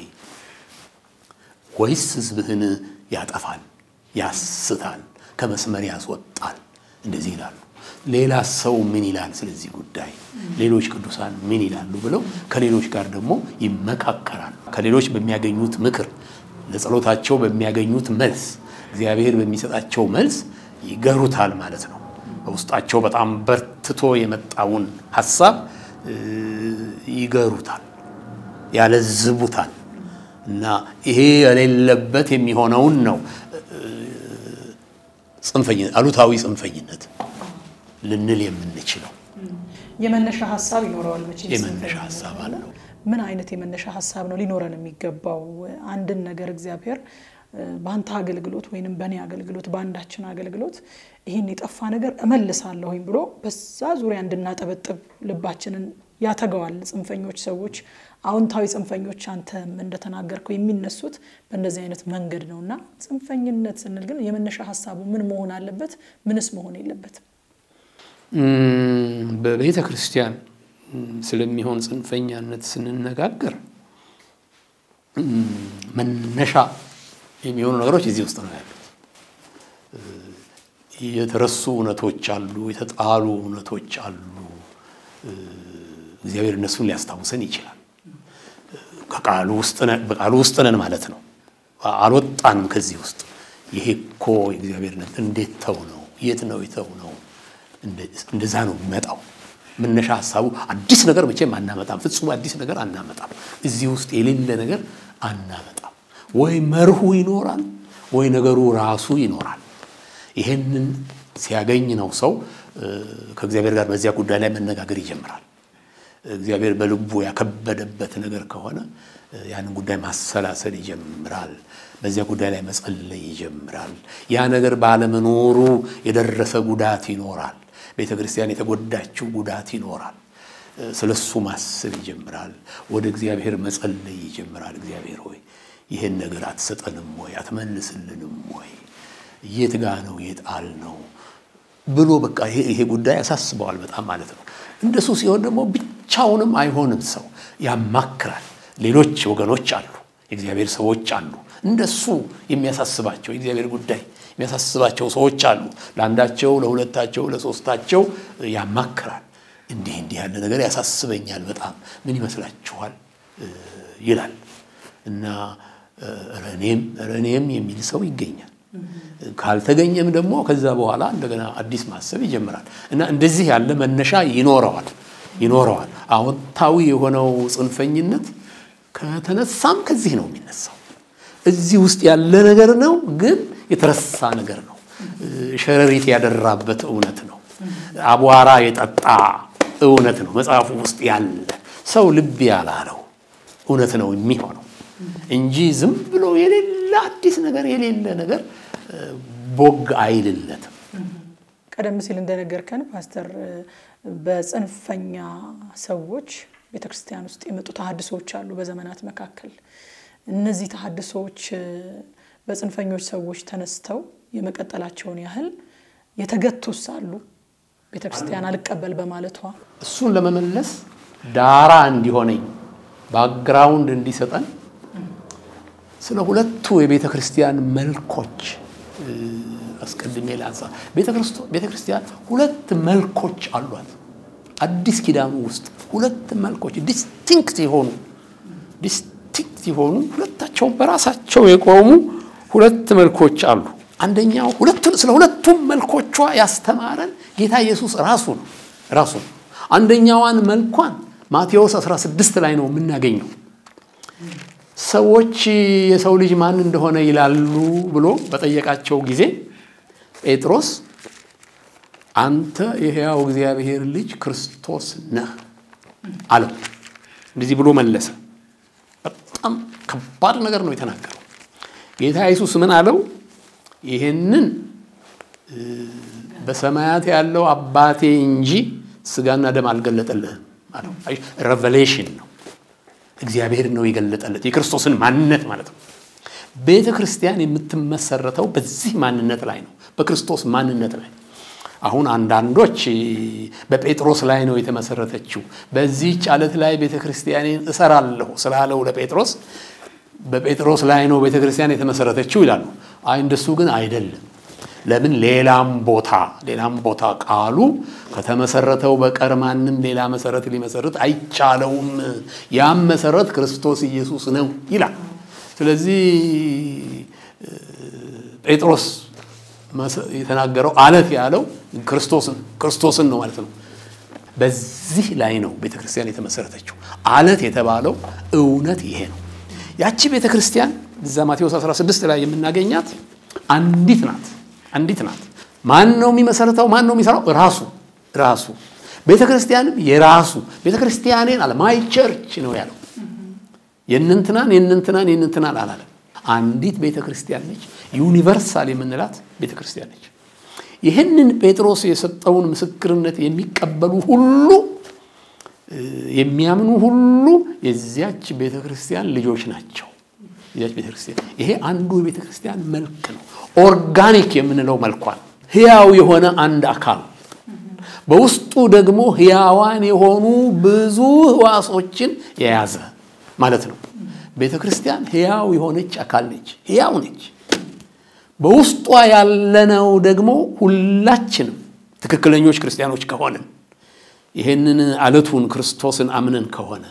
ወይስ ህዝብህን ያጠፋል፣ ያስታል፣ ከመስመር ያስወጣል? እንደዚህ ይላሉ። ሌላ ሰው ምን ይላል ስለዚህ ጉዳይ፣ ሌሎች ቅዱሳን ምን ይላሉ ብለው ከሌሎች ጋር ደግሞ ይመካከራሉ። ከሌሎች በሚያገኙት ምክር፣ ለጸሎታቸው በሚያገኙት መልስ፣ እግዚአብሔር በሚሰጣቸው መልስ ይገሩታል ማለት ነው። በውስጣቸው በጣም በርትቶ የመጣውን ሀሳብ ይገሩታል፣ ያለዝቡታል። እና ይሄ የሌለበት የሚሆነውን ነው ጽንፈኝነት፣ አሉታዊ ጽንፈኝነት ልንል የምንችለው። የመነሻ ሀሳብ ይኖረዋል መቼም የመነሻ ጽንፈኝነት ሀሳብ አለ። አለው። ምን አይነት የመነሻ ሀሳብ ነው ሊኖረን የሚገባው? አንድን ነገር እግዚአብሔር እ፣ በአንተ አገልግሎት ወይንም በእኔ አገልግሎት በአንዳችን አገልግሎት ይህን የጠፋ ነገር እመልሳለሁኝ ብሎ በዛ ዙሪያ እንድናጠበጥብ ልባችንን ያተገዋል። ጽንፈኞች ሰዎች፣ አዎንታዊ ጽንፈኞች አንተም እንደተናገርከው የሚነሱት በእንደዚህ አይነት መንገድ ነው እና ጽንፈኝነት ስንል ግን የመነሻ ሀሳቡ ምን መሆን አለበት? ምንስ መሆን የለበትም? እም፣ በቤተ ክርስቲያን እም፣ ስለሚሆን ጽንፈኛነት ስንነጋገር እም፣ መነሻ የሚሆኑ ነገሮች እዚህ ውስጥ ነው ያሉት። እ፣ የተረሱ እውነቶች አሉ፣ የተጣሉ እውነቶች አሉ። እ፣ እግዚአብሔር እነሱን ሊያስታውሰን ይችላል። እ፣ ከቃሉ ውስጥ ነን በቃሉ ውስጥ ነን ማለት ነው። አልወጣንም ከዚህ ውስጥ። ይሄ እኮ የእግዚአብሔርነት እንዴት ተው ነው? የት ነው የተው ነው? እንደዛ ነው የሚመጣው። መነሻ ሀሳቡ አዲስ ነገር መቼም አናመጣም። ፍጹም አዲስ ነገር አናመጣም። እዚህ ውስጥ የሌለ ነገር አናመጣም። ወይ መርሁ ይኖራል፣ ወይ ነገሩ ራሱ ይኖራል። ይሄንን ሲያገኝ ነው ሰው እ፣ ከእግዚአብሔር ጋር በዚያ ጉዳይ ላይ መነጋገር ይጀምራል። እግዚአብሔር በልቡ ያከበደበት ነገር ከሆነ እ፣ ያንን ጉዳይ ማሰላሰል ይጀምራል። በዚያ ጉዳይ ላይ መጸለይ ይጀምራል። ያ ነገር ባለመኖሩ የደረሰ ጉዳት ይኖራል። ቤተ ክርስቲያን የተጎዳችው ጉዳት ይኖራል። እ፣ ስለ እሱ ማሰብ ይጀምራል። ወደ እግዚአብሔር መጸለይ ይጀምራል። እግዚአብሔር ሆይ ይህን ነገር አትሰጠንም ወይ አትመልስልንም ወይ የት ጋ ነው የጣል ነው ብሎ በቃ ይሄ ይሄ ጉዳይ ያሳስበዋል በጣም ማለት ነው። እንደሱ ሲሆን ደግሞ ብቻውንም አይሆንም። ሰው ያማክራል። ሌሎች ወገኖች አሉ፣ የእግዚአብሔር ሰዎች አሉ። እንደሱ የሚያሳስባቸው የእግዚአብሔር ጉዳይ የሚያሳስባቸው ሰዎች አሉ። ለአንዳቸው፣ ለሁለታቸው፣ ለሶስታቸው ያማክራል። እንዲህ እንዲህ ያለ ነገር ያሳስበኛል በጣም ምን ይመስላችኋል እ፣ ይላል እና እ፣ ኧረ እኔም ኧረ እኔም የሚል ሰው ይገኛል። ካልተገኘም ደግሞ ከዛ በኋላ እንደገና አዲስ ማሰብ ይጀምራል እና እንደዚህ ያለ መነሻ ይኖረዋል ይኖረዋል። አዎንታዊ የሆነው ጽንፈኝነት ከተነሳም ከዚህ ነው የሚነሳው። እዚህ ውስጥ ያለ ነገር ነው፣ ግን የተረሳ ነገር ነው። ሸረሪት ያደራበት እውነት ነው። አቧራ የጠጣ እውነት ነው። መጽሐፉ ውስጥ ያለ ሰው ልብ ያላለው እውነት ነው የሚሆነው እንጂ ዝም ብሎ የሌለ አዲስ ነገር የሌለ ነገር ቦግ አይልለትም። ቀደም ሲል እንደነገርከን ፓስተር በጽንፈኛ ሰዎች ቤተክርስቲያን ውስጥ የመጡ ተሀድሶዎች አሉ በዘመናት መካከል። እነዚህ ተሀድሶዎች በጽንፈኞች ሰዎች ተነስተው የመቀጠላቸውን ያህል የተገቱስ አሉ። ቤተክርስቲያን አልቀበል በማለቷ እሱን ለመመለስ ዳራ እንዲሆነኝ ባክግራውንድ እንዲሰጠን ስለ ሁለቱ የቤተ ክርስቲያን መልኮች አስቀድሜ ላንሳ። ቤተ ክርስቲያን ሁለት መልኮች አሏት። አዲስ ኪዳኑ ውስጥ ሁለት መልኮች ዲስቲንክት የሆኑ ዲስቲንክት የሆኑ ሁለታቸው በራሳቸው የቆሙ ሁለት መልኮች አሉ። አንደኛው ሁለቱን ስለ ሁለቱም መልኮቿ ያስተማረን ጌታ ኢየሱስ ራሱ ነው ራሱ ነው። አንደኛዋን መልኳን ማቴዎስ 16 ላይ ነው የምናገኘው። ሰዎች የሰው ልጅ ማን እንደሆነ ይላሉ ብሎ በጠየቃቸው ጊዜ ጴጥሮስ አንተ የሕያው እግዚአብሔር ልጅ ክርስቶስ ነህ አለው። እንደዚህ ብሎ መለሰ። በጣም ከባድ ነገር ነው የተናገረው። ጌታ ኢየሱስ ምን አለው? ይህንን በሰማያት ያለው አባቴ እንጂ ስጋና ደም አልገለጠልህም አለው። ሬቨሌሽን ነው እግዚአብሔር ነው የገለጠለት የክርስቶስን ማንነት ማለት ነው። ቤተ ክርስቲያን የምትመሰረተው በዚህ ማንነት ላይ ነው፣ በክርስቶስ ማንነት ላይ። አሁን አንዳንዶች በጴጥሮስ ላይ ነው የተመሰረተችው፣ በዚህች ዓለት ላይ ቤተ ክርስቲያኔን እሰራለሁ ስላለው ለጴጥሮስ በጴጥሮስ ላይ ነው ቤተ ክርስቲያን የተመሰረተችው ይላሉ። አይ እንደሱ ግን አይደለም። ለምን ሌላም ቦታ ሌላም ቦታ ቃሉ ከተመሰረተው በቀር ማንም ሌላ መሰረት ሊመሰርት አይቻለውም፣ ያም መሰረት ክርስቶስ ኢየሱስ ነው ይላል። ስለዚህ ጴጥሮስ የተናገረው አለት ያለው ክርስቶስን ክርስቶስን ነው ማለት ነው። በዚህ ላይ ነው ቤተ ክርስቲያን የተመሰረተችው። አለት የተባለው እውነት ይሄ ነው። ያቺ ቤተ ክርስቲያን እዛ ማቴዎስ 16 ላይ የምናገኛት አንዲት ናት። አንዲት ናት። ማን ነው የሚመሰረተው? ማን ነው የሚሰራው? ራሱ ራሱ። ቤተ ክርስቲያንም የራሱ ቤተ ክርስቲያኔን አለ ማይ ቸርች ነው ያለው። የእንንትናን የእንንትናን የእንንትናን አላለም። አንዲት ቤተ ክርስቲያን ነች። ዩኒቨርሳል የምንላት ቤተ ክርስቲያን ነች። ይህንን ጴጥሮስ የሰጠውን ምስክርነት የሚቀበሉ ሁሉ የሚያምኑ ሁሉ የዚያች ቤተ ክርስቲያን ልጆች ናቸው። የዚያች ቤተ ክርስቲያን ይሄ አንዱ የቤተ ክርስቲያን መልክ ነው። ኦርጋኒክ የምንለው መልኳን ህያው የሆነ አንድ አካል በውስጡ ደግሞ ህያዋን የሆኑ ብዙ ህዋሶችን የያዘ ማለት ነው። ቤተ ክርስቲያን ህያው የሆነች አካል ነች። ህያው ነች። በውስጧ ያለነው ደግሞ ሁላችንም ትክክለኞች ክርስቲያኖች ከሆንን ይህንን አለቱን ክርስቶስን አምነን ከሆነ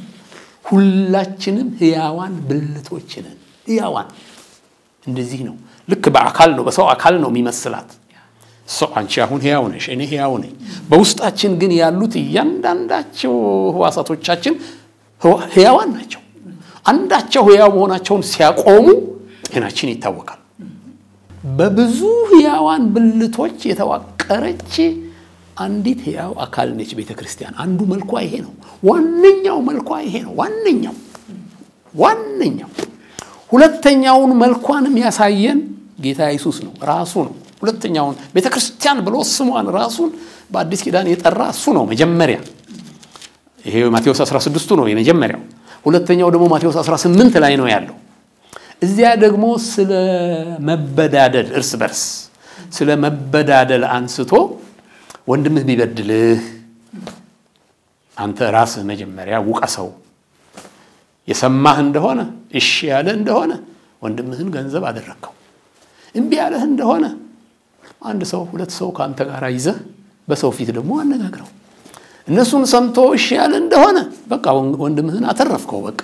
ሁላችንም ህያዋን ብልቶች ነን። ህያዋን እንደዚህ ነው። ልክ በአካል ነው፣ በሰው አካል ነው የሚመስላት ሰው። አንቺ አሁን ህያው ነሽ፣ እኔ ህያው ነኝ። በውስጣችን ግን ያሉት እያንዳንዳቸው ህዋሳቶቻችን ህያዋን ናቸው። አንዳቸው ህያው መሆናቸውን ሲያቆሙ ጤናችን ይታወቃል። በብዙ ህያዋን ብልቶች የተዋቀረች አንዲት ህያው አካል ነች ቤተ ክርስቲያን። አንዱ መልኳ ይሄ ነው። ዋነኛው መልኳ ይሄ ነው። ዋነኛው ዋነኛው ሁለተኛውን መልኳንም ያሳየን ጌታ ኢየሱስ ነው፣ ራሱ ነው። ሁለተኛውን ቤተ ክርስቲያን ብሎ ስሟን ራሱን በአዲስ ኪዳን የጠራ እሱ ነው መጀመሪያ። ይሄ ማቴዎስ 16ቱ ነው የመጀመሪያው። ሁለተኛው ደግሞ ማቴዎስ 18 ላይ ነው ያለው። እዚያ ደግሞ ስለ መበዳደል እርስ በርስ ስለ መበዳደል አንስቶ ወንድምህ ቢበድልህ አንተ ራስህ መጀመሪያ ውቀሰው፣ የሰማህ እንደሆነ እሺ ያለ እንደሆነ ወንድምህን ገንዘብ አደረግከው፣ እምቢ ያለህ እንደሆነ አንድ ሰው ሁለት ሰው ከአንተ ጋር ይዘህ በሰው ፊት ደግሞ አነጋግረው። እነሱን ሰምቶ እሺ ያለ እንደሆነ በቃ ወንድምህን አተረፍከው። በቃ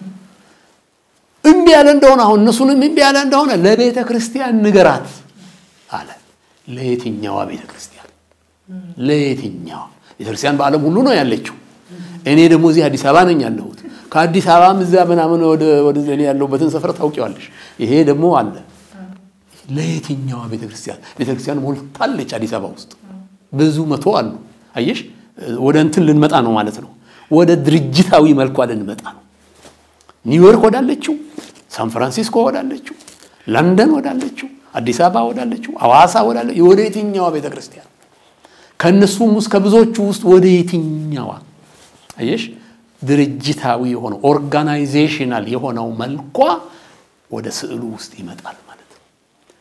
እምቢ ያለ እንደሆነ አሁን እነሱንም እምቢ ያለ እንደሆነ ለቤተ ክርስቲያን ንገራት አለ። ለየትኛዋ ቤተ ክርስቲያን? ለየትኛዋ ቤተ ክርስቲያን? በዓለም ሁሉ ነው ያለችው። እኔ ደግሞ እዚህ አዲስ አበባ ነኝ ያለሁት። ከአዲስ አበባም እዛ ምናምን ወደ እኔ ያለሁበትን ሰፈር ታውቂዋለሽ። ይሄ ደግሞ አለ። ለየትኛዋ ቤተ ክርስቲያን? ቤተ ክርስቲያን ሞልታለች አዲስ አበባ ውስጥ ብዙ መቶ አሉ። አየሽ፣ ወደ እንትን ልንመጣ ነው ማለት ነው። ወደ ድርጅታዊ መልኳ ልንመጣ ነው። ኒውዮርክ ወዳለችው፣ ሳን ፍራንሲስኮ ወዳለችው፣ ለንደን ወዳለችው፣ አዲስ አበባ ወዳለችው፣ አዋሳ ወዳለችው ወደ የትኛዋ ቤተ ክርስቲያን? ከእነሱም ውስጥ ከብዙዎቹ ውስጥ ወደ የትኛዋ? አየሽ፣ ድርጅታዊ የሆነው ኦርጋናይዜሽናል የሆነው መልኳ ወደ ስዕሉ ውስጥ ይመጣል ማለት ነው።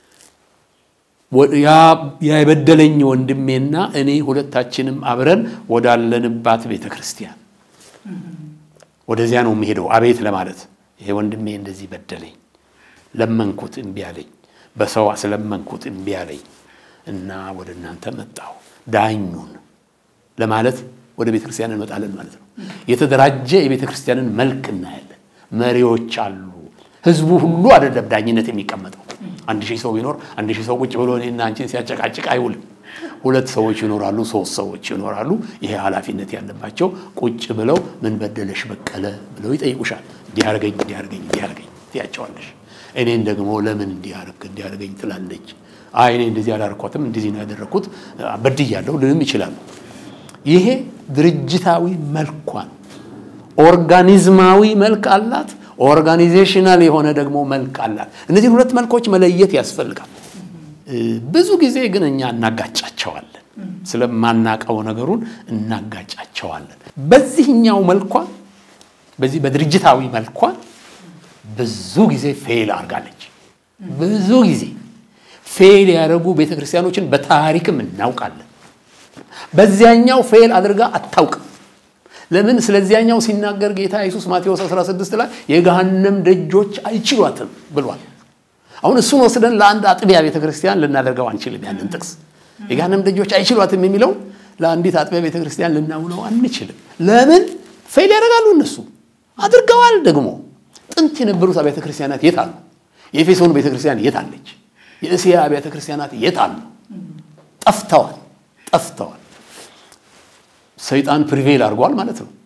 ያ የበደለኝ ወንድሜና እኔ ሁለታችንም አብረን ወዳለንባት ቤተ ክርስቲያን ወደዚያ ነው የሚሄደው። አቤት ለማለት ይሄ ወንድሜ እንደዚህ በደለኝ፣ ለመንኩት እምቢ አለኝ፣ በሰው ስለመንኩት እምቢ አለኝ እና ወደ እናንተ መጣሁ ዳኙን ለማለት ወደ ቤተ ክርስቲያን እንመጣለን ማለት ነው። የተደራጀ የቤተ ክርስቲያንን መልክ እናያለን። መሪዎች አሉ። ህዝቡ ሁሉ አይደለም ዳኝነት የሚቀመጠው። አንድ ሺህ ሰው ቢኖር አንድ ሺህ ሰው ቁጭ ብሎ እኔና አንቺን ሲያጨቃጭቅ አይውልም። ሁለት ሰዎች ይኖራሉ፣ ሶስት ሰዎች ይኖራሉ። ይሄ ኃላፊነት ያለባቸው ቁጭ ብለው ምን በደለሽ በቀለ ብለው ይጠይቁሻል። እንዲያርገኝ እንዲያርገኝ እንዲያርገኝ ትያቸዋለሽ። እኔን ደግሞ ለምን እንዲያርግ እንዲያርገኝ ትላለች። አይ እኔ እንደዚህ አላርኳትም እንደዚህ ነው ያደረግኩት በድያለሁ ልንም ይችላሉ። ይሄ ድርጅታዊ መልኳን ኦርጋኒዝማዊ መልክ አላት። ኦርጋኒዜሽናል የሆነ ደግሞ መልክ አላት። እነዚህ ሁለት መልኮች መለየት ያስፈልጋል። ብዙ ጊዜ ግን እኛ እናጋጫቸዋለን። ስለማናቀው ነገሩን እናጋጫቸዋለን። በዚህኛው መልኳ በዚህ በድርጅታዊ መልኳ ብዙ ጊዜ ፌል አድርጋለች። ብዙ ጊዜ ፌል ያደረጉ ቤተክርስቲያኖችን በታሪክም እናውቃለን። በዚያኛው ፌል አድርጋ አታውቅም። ለምን? ስለዚያኛው ሲናገር ጌታ ኢየሱስ ማቴዎስ 16 ላይ የገሃነም ደጆች አይችሏትም ብሏል። አሁን እሱን ወስደን ለአንድ አጥቢያ ቤተ ክርስቲያን ልናደርገው አንችልም። ያንን ጥቅስ የገሃነም ደጆች አይችሏትም የሚለው ለአንዲት አጥቢያ ቤተ ክርስቲያን ልናውለው አንችልም። ለምን? ፌል ያደርጋሉ። እነሱ አድርገዋል። ደግሞ ጥንት የነበሩት አብያተ ክርስቲያናት የት አሉ? የኤፌሶን ቤተ ክርስቲያን የት አለች? የእስያ አብያተ ክርስቲያናት የት አሉ? ጠፍተዋል፣ ጠፍተዋል። ሰይጣን ፕሪቬል አድርጓል ማለት ነው።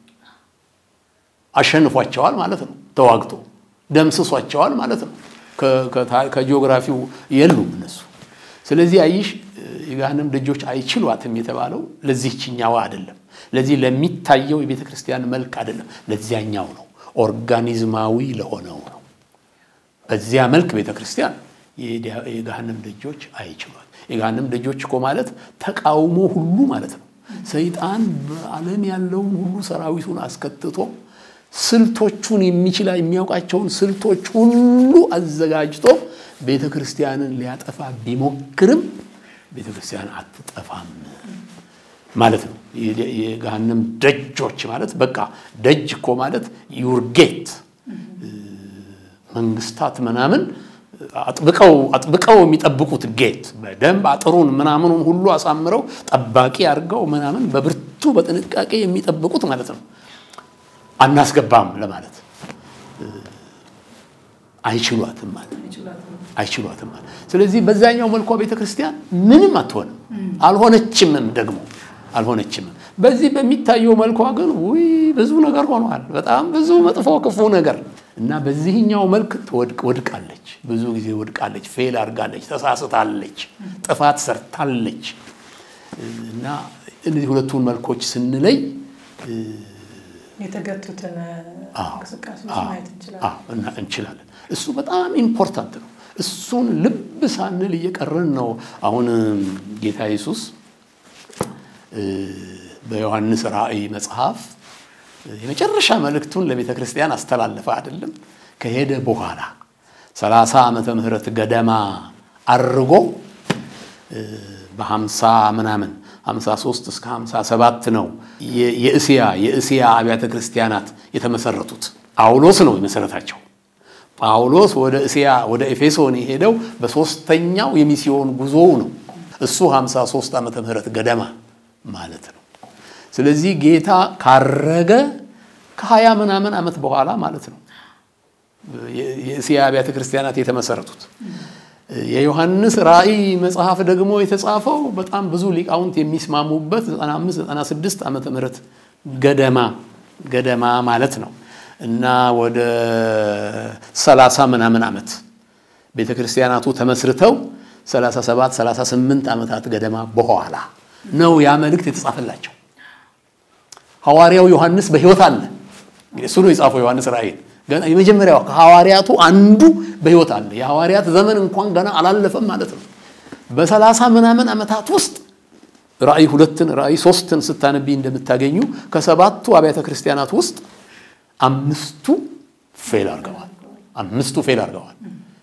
አሸንፏቸዋል ማለት ነው። ተዋግቶ ደምስሷቸዋል ማለት ነው። ከጂኦግራፊው የሉም እነሱ። ስለዚህ አይሽ የገሃነም ደጆች አይችሏትም የተባለው ለዚህችኛዋ አይደለም፣ ለዚህ ለሚታየው የቤተ ክርስቲያን መልክ አይደለም፣ ለዚያኛው ነው፣ ኦርጋኒዝማዊ ለሆነው ነው። በዚያ መልክ ቤተ ክርስቲያን የገሃነም ደጆች አይችሏት። የገሃነም ደጆች እኮ ማለት ተቃውሞ ሁሉ ማለት ነው። ሰይጣን በዓለም ያለውን ሁሉ ሰራዊቱን አስከትቶ ስልቶቹን የሚችላ የሚያውቃቸውን ስልቶች ሁሉ አዘጋጅቶ ቤተ ክርስቲያንን ሊያጠፋ ቢሞክርም ቤተ ክርስቲያን አትጠፋም ማለት ነው። የገሃነም ደጆች ማለት በቃ ደጅ እኮ ማለት ዩርጌት መንግስታት ምናምን አጥብቀው አጥብቀው የሚጠብቁት ጌት በደንብ አጥሩን ምናምኑን ሁሉ አሳምረው ጠባቂ አድርገው ምናምን በብርቱ በጥንቃቄ የሚጠብቁት ማለት ነው። አናስገባም ለማለት አይችሏትም ማለት አይችሏትም ማለት። ስለዚህ በዛኛው መልኳ ቤተ ክርስቲያን ምንም አትሆንም፣ አልሆነችምም፣ ደግሞ አልሆነችምም። በዚህ በሚታየው መልኳ ግን ውይ ብዙ ነገር ሆኗል። በጣም ብዙ መጥፎ ክፉ ነገር እና በዚህኛው መልክ ወድቃለች፣ ብዙ ጊዜ ወድቃለች፣ ፌል አድርጋለች፣ ተሳስታለች፣ ጥፋት ሰርታለች። እና እነዚህ ሁለቱን መልኮች ስንለይ የተገቱትን እንቅስቃሴዎች ማየት እንችላለን። እሱ በጣም ኢምፖርታንት ነው። እሱን ልብ ሳንል እየቀረን ነው። አሁን ጌታ ኢየሱስ በዮሐንስ ራእይ መጽሐፍ የመጨረሻ መልእክቱን ለቤተ ክርስቲያን አስተላለፈ አይደለም። ከሄደ በኋላ ሰላሳ ዓመተ ምህረት ገደማ አርጎ በሀምሳ ምናምን 53 እስከ 57 ነው የእስያ የእስያ አብያተ ክርስቲያናት የተመሰረቱት። ጳውሎስ ነው የመሰረታቸው። ጳውሎስ ወደ እስያ ወደ ኤፌሶን የሄደው በሶስተኛው የሚስዮን ጉዞው ነው። እሱ 53 ዓመተ ምህረት ገደማ ማለት ነው። ስለዚህ ጌታ ካረገ ከሀያ ምናምን ዓመት በኋላ ማለት ነው የእስያ አብያተ ክርስቲያናት የተመሰረቱት። የዮሐንስ ራእይ መጽሐፍ ደግሞ የተጻፈው በጣም ብዙ ሊቃውንት የሚስማሙበት 95 96 ዓመተ ምህረት ገደማ ገደማ ማለት ነው እና ወደ 30 ምናምን ዓመት ቤተ ክርስቲያናቱ ተመስርተው 37 38 ዓመታት ገደማ በኋላ ነው ያ መልእክት የተጻፈላቸው። ሐዋርያው ዮሐንስ በሕይወት አለ። እንግዲህ እሱ ነው የጻፈው ዮሐንስ ራእይን ገና የመጀመሪያው ከሐዋርያቱ አንዱ በሕይወት አለ። የሐዋርያት ዘመን እንኳን ገና አላለፈም ማለት ነው። በሰላሳ ምናምን ዓመታት ውስጥ ራእይ ሁለትን ራእይ ሶስትን ስታነቢ እንደምታገኙ ከሰባቱ አብያተ ክርስቲያናት ውስጥ አምስቱ ፌል አድርገዋል። አምስቱ ፌል አድርገዋል።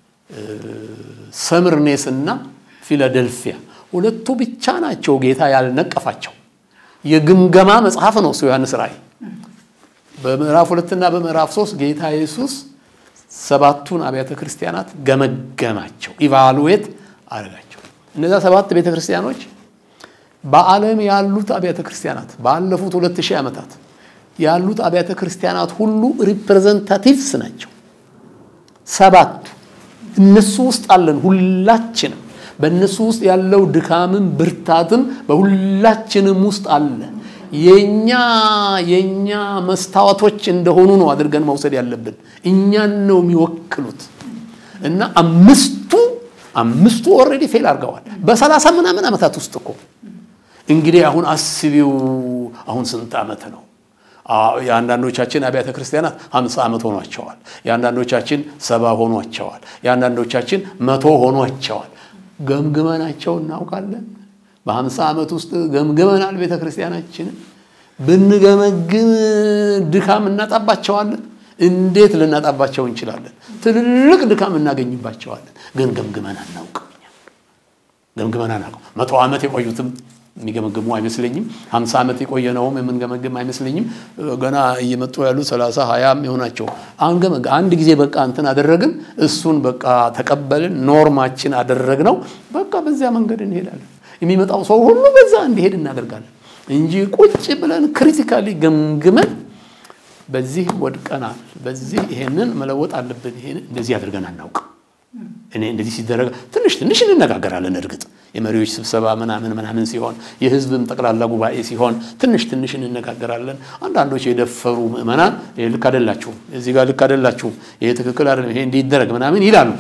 ሰምርኔስ እና ፊላደልፊያ ሁለቱ ብቻ ናቸው ጌታ ያልነቀፋቸው። የግምገማ መጽሐፍ ነው እሱ ዮሐንስ ራእይ በምዕራፍ ሁለትና በምዕራፍ ሶስት ጌታ ኢየሱስ ሰባቱን አብያተ ክርስቲያናት ገመገማቸው፣ ኢቫሉዌት አደረጋቸው። እነዚያ ሰባት ቤተ ክርስቲያኖች በዓለም ያሉት አብያተ ክርስቲያናት ባለፉት ሁለት ሺህ ዓመታት ያሉት አብያተ ክርስቲያናት ሁሉ ሪፕሬዘንታቲቭስ ናቸው። ሰባቱ እነሱ ውስጥ አለን ሁላችንም። በእነሱ ውስጥ ያለው ድካምም ብርታትም በሁላችንም ውስጥ አለ። የኛ የኛ መስታወቶች እንደሆኑ ነው አድርገን መውሰድ ያለብን። እኛን ነው የሚወክሉት እና አምስቱ አምስቱ ኦልሬዲ ፌል አድርገዋል በሰላሳ ምናምን ዓመታት ውስጥ እኮ እንግዲህ አሁን አስቢው አሁን ስንት ዓመት ነው? የአንዳንዶቻችን አብያተ ክርስቲያናት ሀምሳ ዓመት ሆኗቸዋል። የአንዳንዶቻችን ሰባ ሆኗቸዋል። የአንዳንዶቻችን መቶ ሆኗቸዋል። ገምግመናቸው እናውቃለን። በሀምሳ ዓመት ውስጥ ገምግመናል ቤተ ክርስቲያናችንን። ብንገመግም ድካም እናጣባቸዋለን። እንዴት ልናጣባቸው እንችላለን? ትልልቅ ድካም እናገኝባቸዋለን። ግን ገምግመን አናውቅም። ገምግመን አናውቅም። መቶ ዓመት የቆዩትም የሚገመግሙ አይመስለኝም። ሀምሳ ዓመት የቆየነውም የምንገመግም አይመስለኝም። ገና እየመጡ ያሉ ሰላሳ ሀያም የሆናቸው አንገመግ አንድ ጊዜ በቃ እንትን አደረግን፣ እሱን በቃ ተቀበልን፣ ኖርማችን አደረግነው። በቃ በዚያ መንገድ እንሄዳለን። የሚመጣው ሰው ሁሉ በዛ እንዲሄድ እናደርጋለን እንጂ ቁጭ ብለን ክሪቲካሊ ገምግመን በዚህ ወድቀናል፣ በዚህ ይሄንን መለወጥ አለብን፣ ይሄን እንደዚህ አድርገን አናውቅም። እኔ እንደዚህ ሲደረግ ትንሽ ትንሽ እንነጋገራለን። እርግጥ የመሪዎች ስብሰባ ምናምን ምናምን ሲሆን የህዝብም ጠቅላላ ጉባኤ ሲሆን ትንሽ ትንሽ እንነጋገራለን። አንዳንዶች የደፈሩ ምዕመናን ልክ አይደላችሁም፣ እዚህ ጋር ልክ አይደላችሁም፣ ይሄ ትክክል አይደለም፣ ይሄ እንዲደረግ ምናምን ይላሉ።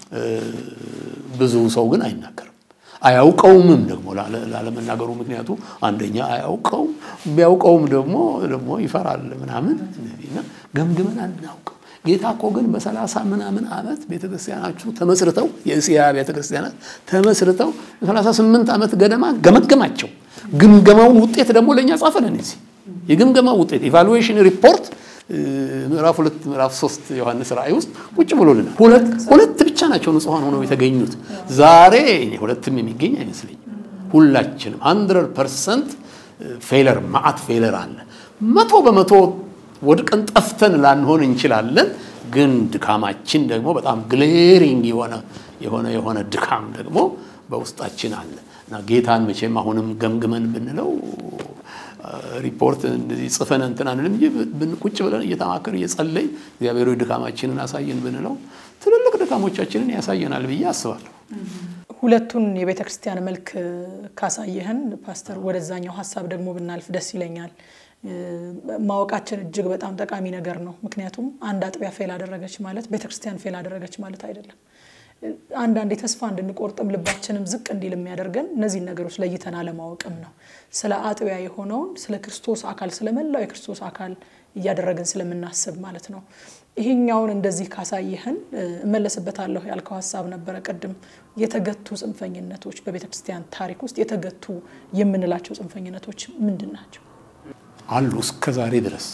ብዙ ሰው ግን አይናገርም። አያውቀውምም ደግሞ ላለመናገሩ ምክንያቱ አንደኛ አያውቀውም፣ ቢያውቀውም ደግሞ ደግሞ ይፈራል ምናምን እና ገምግመን አናውቅም። ጌታ እኮ ግን በሰላሳ ምናምን ዓመት ቤተክርስቲያናችሁ ተመስርተው የእስያ ቤተክርስቲያናት ተመስርተው በሰላሳ ስምንት ዓመት ገደማ ገመገማቸው። ግምገማውን ውጤት ደግሞ ለእኛ ጻፈልን። እዚህ የግምገማው ውጤት ኢቫሉዌሽን ሪፖርት ምዕራፍ ሁለት ምዕራፍ ሶስት ዮሐንስ ራእይ ውስጥ ቁጭ ብሎልናል። ሁለት ሁለት ብቻ ናቸው ንጹሐን ሆነው የተገኙት። ዛሬ ሁለትም የሚገኝ አይመስለኝም። ሁላችንም ሀንድረድ ፐርሰንት ፌለር ማአት ፌለር አለ። መቶ በመቶ ወድቀን ጠፍተን ላንሆን እንችላለን። ግን ድካማችን ደግሞ በጣም ግሌሪንግ የሆነ የሆነ የሆነ ድካም ደግሞ በውስጣችን አለ እና ጌታን መቼም አሁንም ገምግመን ብንለው ሪፖርት እንደዚህ ጽፈን እንትን አንልም እንጂ ቁጭ ብለን እየተማከር እየጸለይ እግዚአብሔር ድካማችንን አሳየን ብንለው ትልልቅ ድካሞቻችንን ያሳየናል ብዬ አስባለሁ። ሁለቱን የቤተ ክርስቲያን መልክ ካሳየህን ፓስተር፣ ወደዛኛው ሀሳብ ደግሞ ብናልፍ ደስ ይለኛል። ማወቃችን እጅግ በጣም ጠቃሚ ነገር ነው። ምክንያቱም አንድ አጥቢያ ፌል አደረገች ማለት ቤተ ክርስቲያን ፌል አደረገች ማለት አይደለም። አንዳንዴ ተስፋ እንድንቆርጥም ልባችንም ዝቅ እንዲል የሚያደርገን እነዚህን ነገሮች ለይተን አለማወቅም ነው። ስለ አጥቢያ የሆነውን ስለ ክርስቶስ አካል ስለመላው የክርስቶስ አካል እያደረግን ስለምናስብ ማለት ነው። ይሄኛውን እንደዚህ ካሳየህን እመለስበታለሁ ያልከው ሀሳብ ነበረ ቅድም። የተገቱ ጽንፈኝነቶች በቤተ ክርስቲያን ታሪክ ውስጥ የተገቱ የምንላቸው ጽንፈኝነቶች ምንድን ናቸው? አሉ እስከ ዛሬ ድረስ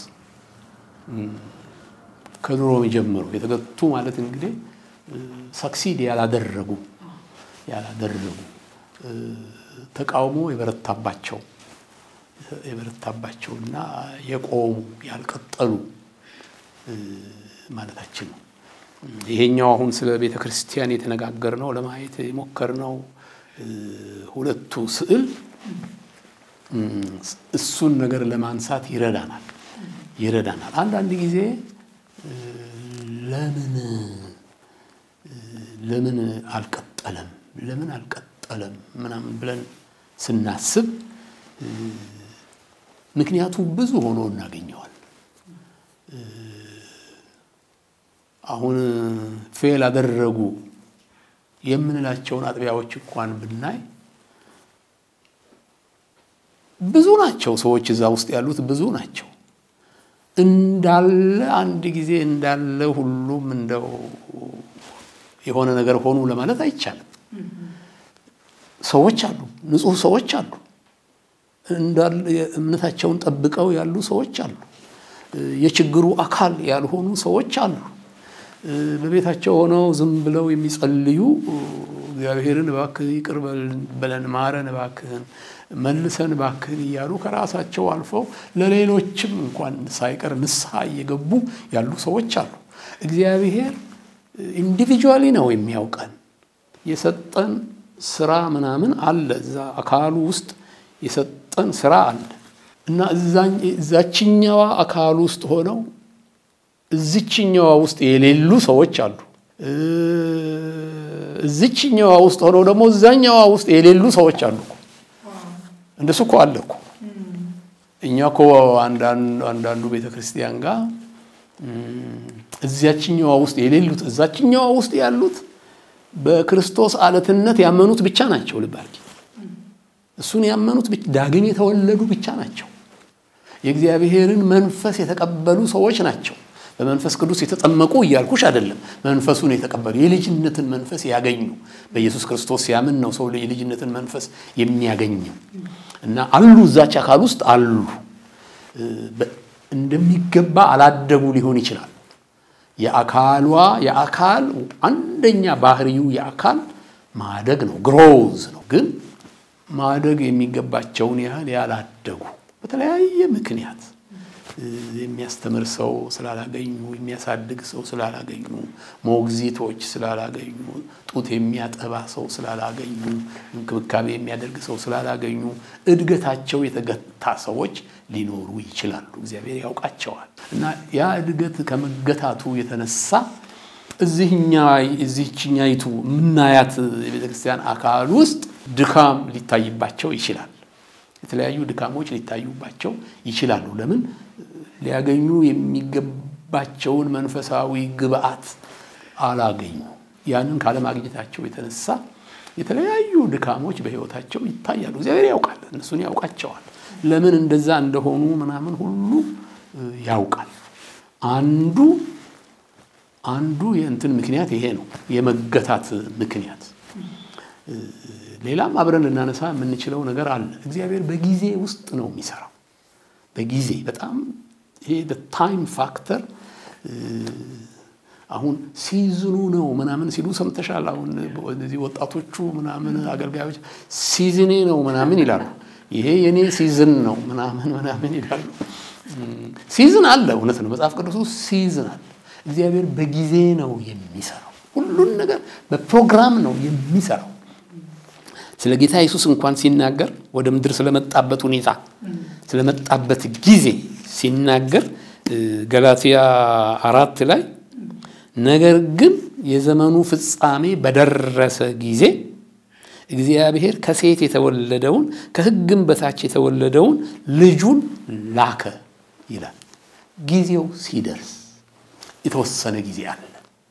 ከድሮ ጀምሮ የተገቱ ማለት እንግዲህ ሰክሲድ ያላደረጉ ያላደረጉ ተቃውሞ የበረታባቸው የበረታባቸው እና የቆሙ ያልቀጠሉ ማለታችን ነው። ይሄኛው አሁን ስለ ቤተ ክርስቲያን የተነጋገርነው ለማየት የሞከርነው ሁለቱ ስዕል እሱን ነገር ለማንሳት ይረዳናል ይረዳናል። አንዳንድ ጊዜ ለምን ለምን አልቀጠለም ለምን አልቀጠለም ምናምን ብለን ስናስብ ምክንያቱ ብዙ ሆኖ እናገኘዋል። አሁን ፌል አደረጉ የምንላቸውን አጥቢያዎች እንኳን ብናይ ብዙ ናቸው። ሰዎች እዛ ውስጥ ያሉት ብዙ ናቸው። እንዳለ አንድ ጊዜ እንዳለ ሁሉም እንደው የሆነ ነገር ሆኑ ለማለት አይቻልም። ሰዎች አሉ፣ ንጹህ ሰዎች አሉ፣ እንዳለ እምነታቸውን ጠብቀው ያሉ ሰዎች አሉ። የችግሩ አካል ያልሆኑ ሰዎች አሉ። በቤታቸው ሆነው ዝም ብለው የሚጸልዩ እግዚአብሔርን እባክህ ይቅር በለን፣ ማረን፣ እባክህን መልሰን እባክህን እያሉ ከራሳቸው አልፈው ለሌሎችም እንኳን ሳይቀር ንስሐ እየገቡ ያሉ ሰዎች አሉ። እግዚአብሔር ኢንዲቪጁዋሊ ነው የሚያውቀን። የሰጠን ስራ ምናምን አለ፣ እዛ አካሉ ውስጥ የሰጠን ስራ አለ እና እዛችኛዋ አካል ውስጥ ሆነው እዚችኛዋ ውስጥ የሌሉ ሰዎች አሉ። እዚችኛዋ ውስጥ ሆነው ደግሞ እዛኛዋ ውስጥ የሌሉ ሰዎች አሉ። እንደሱ እኮ አለ እኮ። እኛ እኮ አንዳንዱ ቤተ ክርስቲያን ጋር እዚያችኛዋ ውስጥ የሌሉት እዛችኛዋ ውስጥ ያሉት በክርስቶስ አለትነት ያመኑት ብቻ ናቸው። ልብ አድርጊ። እሱን ያመኑት ዳግም የተወለዱ ብቻ ናቸው። የእግዚአብሔርን መንፈስ የተቀበሉ ሰዎች ናቸው። በመንፈስ ቅዱስ የተጠመቁ እያልኩሽ አይደለም። መንፈሱን የተቀበሉ የልጅነትን መንፈስ ያገኙ በኢየሱስ ክርስቶስ ሲያምን ነው ሰው የልጅነትን መንፈስ የሚያገኘው እና አሉ እዛች አካል ውስጥ አሉ። እንደሚገባ አላደጉ ሊሆን ይችላል። የአካሏ የአካል አንደኛ ባህሪው የአካል ማደግ ነው፣ ግሮዝ ነው። ግን ማደግ የሚገባቸውን ያህል ያላደጉ በተለያየ ምክንያት የሚያስተምር ሰው ስላላገኙ፣ የሚያሳድግ ሰው ስላላገኙ፣ ሞግዚቶች ስላላገኙ፣ ጡት የሚያጠባ ሰው ስላላገኙ፣ እንክብካቤ የሚያደርግ ሰው ስላላገኙ እድገታቸው የተገታ ሰዎች ሊኖሩ ይችላሉ። እግዚአብሔር ያውቃቸዋል። እና ያ እድገት ከመገታቱ የተነሳ እዚህኛ እዚህችኛይቱ የምናያት የቤተ ክርስቲያን አካል ውስጥ ድካም ሊታይባቸው ይችላል። የተለያዩ ድካሞች ሊታዩባቸው ይችላሉ። ለምን ሊያገኙ የሚገባቸውን መንፈሳዊ ግብአት አላገኙ። ያንን ካለማግኘታቸው የተነሳ የተለያዩ ድካሞች በሕይወታቸው ይታያሉ። እግዚአብሔር ያውቃል፣ እነሱን ያውቃቸዋል። ለምን እንደዛ እንደሆኑ ምናምን ሁሉ ያውቃል። አንዱ አንዱ የእንትን ምክንያት ይሄ ነው፣ የመገታት ምክንያት። ሌላም አብረን ልናነሳ የምንችለው ነገር አለ። እግዚአብሔር በጊዜ ውስጥ ነው የሚሰራው። በጊዜ በጣም ይሄ ታይም ፋክተር አሁን ሲዝኑ ነው ምናምን ሲሉ ሰምተሻል። አሁን እነዚህ ወጣቶቹ ምናምን አገልጋዮች ሲዝኔ ነው ምናምን ይላሉ። ይሄ የኔ ሲዝን ነው ምናምን ምናምን ይላሉ። ሲዝን አለ፣ እውነት ነው። መጽሐፍ ቅዱስ ውስጥ ሲዝን አለ። እግዚአብሔር በጊዜ ነው የሚሰራው። ሁሉን ነገር በፕሮግራም ነው የሚሰራው። ስለ ጌታ ኢየሱስ እንኳን ሲናገር ወደ ምድር ስለመጣበት ሁኔታ ስለመጣበት ጊዜ ሲናገር ገላትያ አራት ላይ ነገር ግን የዘመኑ ፍጻሜ በደረሰ ጊዜ እግዚአብሔር ከሴት የተወለደውን ከሕግም በታች የተወለደውን ልጁን ላከ ይላል። ጊዜው ሲደርስ የተወሰነ ጊዜ አለ።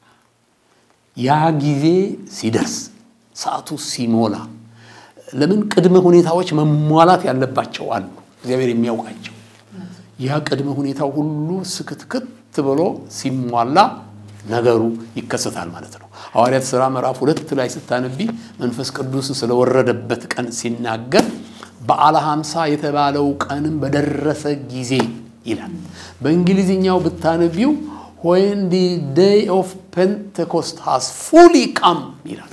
ያ ጊዜ ሲደርስ ሰዓቱ ሲሞላ ለምን ቅድመ ሁኔታዎች መሟላት ያለባቸው አሉ፣ እግዚአብሔር የሚያውቃቸው። ያ ቅድመ ሁኔታው ሁሉ ስክትክት ብሎ ሲሟላ ነገሩ ይከሰታል ማለት ነው። ሐዋርያት ሥራ ምዕራፍ ሁለት ላይ ስታነቢ መንፈስ ቅዱስ ስለወረደበት ቀን ሲናገር በዓለ ሃምሳ የተባለው ቀንም በደረሰ ጊዜ ይላል። በእንግሊዝኛው ብታነቢው ዌን ዲ ዴይ ኦፍ ፔንቴኮስት ሃዝ ፉሊ ካም ይላል።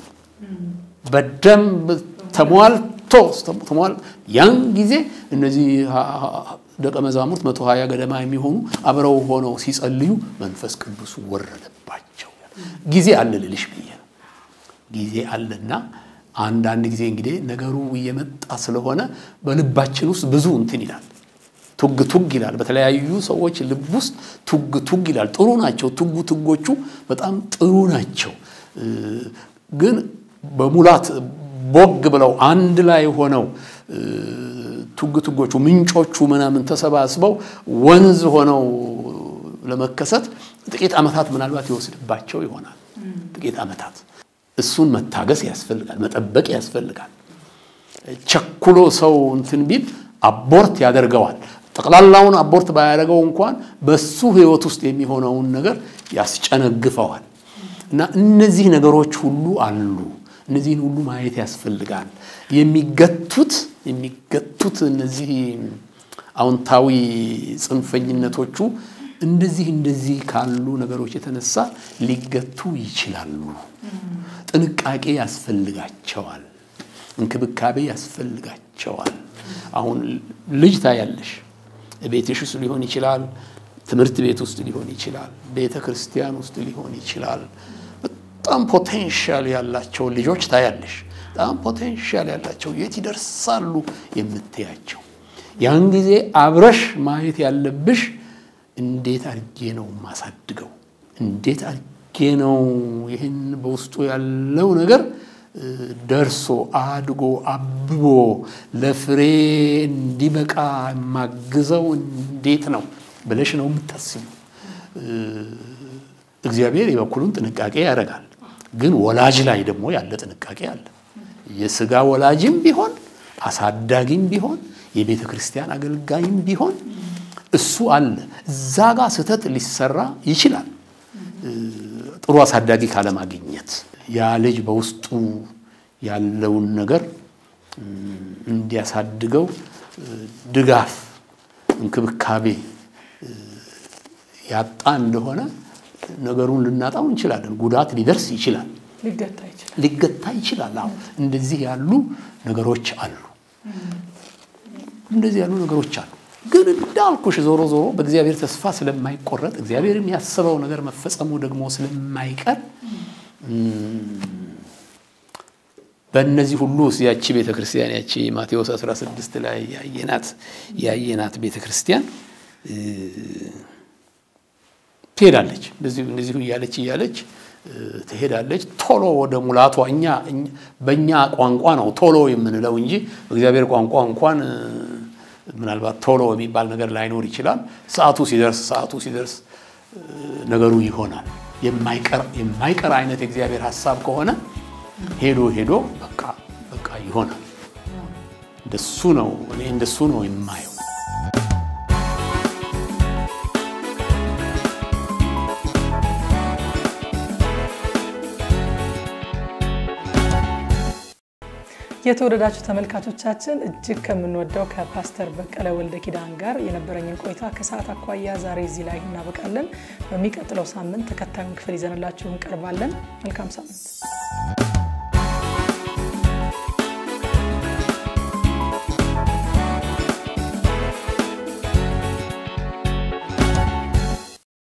በደንብ ተሟልቶ ተሟል ያን ጊዜ እነዚህ ደቀ መዛሙርት መቶ ሀያ ገደማ የሚሆኑ አብረው ሆነው ሲጸልዩ መንፈስ ቅዱስ ወረደባቸው። ጊዜ አለ ልልሽ ብዬ ነው። ጊዜ አለና አንዳንድ ጊዜ እንግዲህ ነገሩ እየመጣ ስለሆነ በልባችን ውስጥ ብዙ እንትን ይላል፣ ቱግ ቱግ ይላል። በተለያዩ ሰዎች ልብ ውስጥ ቱግ ቱግ ይላል። ጥሩ ናቸው፣ ቱጉ ቱጎቹ በጣም ጥሩ ናቸው። ግን በሙላት ቦግ ብለው አንድ ላይ ሆነው ቱግ ቱጎቹ ምንጮቹ ምናምን ተሰባስበው ወንዝ ሆነው ለመከሰት ጥቂት ዓመታት ምናልባት ይወስድባቸው ይሆናል። ጥቂት ዓመታት እሱን መታገስ ያስፈልጋል፣ መጠበቅ ያስፈልጋል። ቸኩሎ ሰው እንትን ቢል አቦርት ያደርገዋል። ጠቅላላውን አቦርት ባያደርገው እንኳን በሱ ሕይወት ውስጥ የሚሆነውን ነገር ያስጨነግፈዋል። እና እነዚህ ነገሮች ሁሉ አሉ። እነዚህን ሁሉ ማየት ያስፈልጋል። የሚገቱት የሚገቱት እነዚህ አዎንታዊ ጽንፈኝነቶቹ እንደዚህ እንደዚህ ካሉ ነገሮች የተነሳ ሊገቱ ይችላሉ። ጥንቃቄ ያስፈልጋቸዋል። እንክብካቤ ያስፈልጋቸዋል። አሁን ልጅ ታያለሽ፣ ቤትሽ ውስጥ ሊሆን ይችላል፣ ትምህርት ቤት ውስጥ ሊሆን ይችላል፣ ቤተ ክርስቲያን ውስጥ ሊሆን ይችላል። በጣም ፖቴንሻል ያላቸው ልጆች ታያለሽ። በጣም ፖቴንሻል ያላቸው የት ይደርሳሉ የምትያቸው። ያን ጊዜ አብረሽ ማየት ያለብሽ እንዴት አድርጌ ነው ማሳድገው፣ እንዴት አድርጌ ነው ይህን በውስጡ ያለው ነገር ደርሶ አድጎ አብቦ ለፍሬ እንዲበቃ የማግዘው እንዴት ነው ብለሽ ነው የምታስቢው። እግዚአብሔር የበኩሉን ጥንቃቄ ያደርጋል። ግን ወላጅ ላይ ደግሞ ያለ ጥንቃቄ አለ። የስጋ ወላጅም ቢሆን አሳዳጊም ቢሆን የቤተ ክርስቲያን አገልጋይም ቢሆን እሱ አለ። እዛ ጋር ስህተት ሊሰራ ይችላል። ጥሩ አሳዳጊ ካለማግኘት ያ ልጅ በውስጡ ያለውን ነገር እንዲያሳድገው ድጋፍ፣ እንክብካቤ ያጣ እንደሆነ ነገሩን ልናጣው እንችላለን። ጉዳት ሊደርስ ይችላል። ሊገታ ይችላል። ሊገታ ይችላል። አዎ እንደዚህ ያሉ ነገሮች አሉ። እንደዚህ ያሉ ነገሮች አሉ። ግን እንዳልኩሽ ዞሮ ዞሮ በእግዚአብሔር ተስፋ ስለማይቆረጥ እግዚአብሔር የሚያስበው ነገር መፈጸሙ ደግሞ ስለማይቀር በእነዚህ ሁሉ ያቺ ቤተ ክርስቲያን ያቺ ማቴዎስ 16 ላይ ያየናት ያየናት ቤተ ክርስቲያን ትሄዳለች። እንደዚሁ እያለች እያለች ትሄዳለች። ቶሎ ወደ ሙላቷ እኛ በእኛ ቋንቋ ነው ቶሎ የምንለው እንጂ በእግዚአብሔር ቋንቋ እንኳን ምናልባት ቶሎ የሚባል ነገር ላይኖር ይችላል። ሰዓቱ ሲደርስ ሰዓቱ ሲደርስ ነገሩ ይሆናል። የማይቀር አይነት የእግዚአብሔር ሀሳብ ከሆነ ሄዶ ሄዶ በቃ በቃ ይሆናል። እንደሱ ነው እኔ እንደሱ ነው የማየው። የተወደዳችሁ ተመልካቾቻችን እጅግ ከምንወደው ከፓስተር በቀለ ወልደ ኪዳን ጋር የነበረኝን ቆይታ ከሰዓት አኳያ ዛሬ እዚህ ላይ እናበቃለን። በሚቀጥለው ሳምንት ተከታዩን ክፍል ይዘንላችሁ እንቀርባለን። መልካም ሳምንት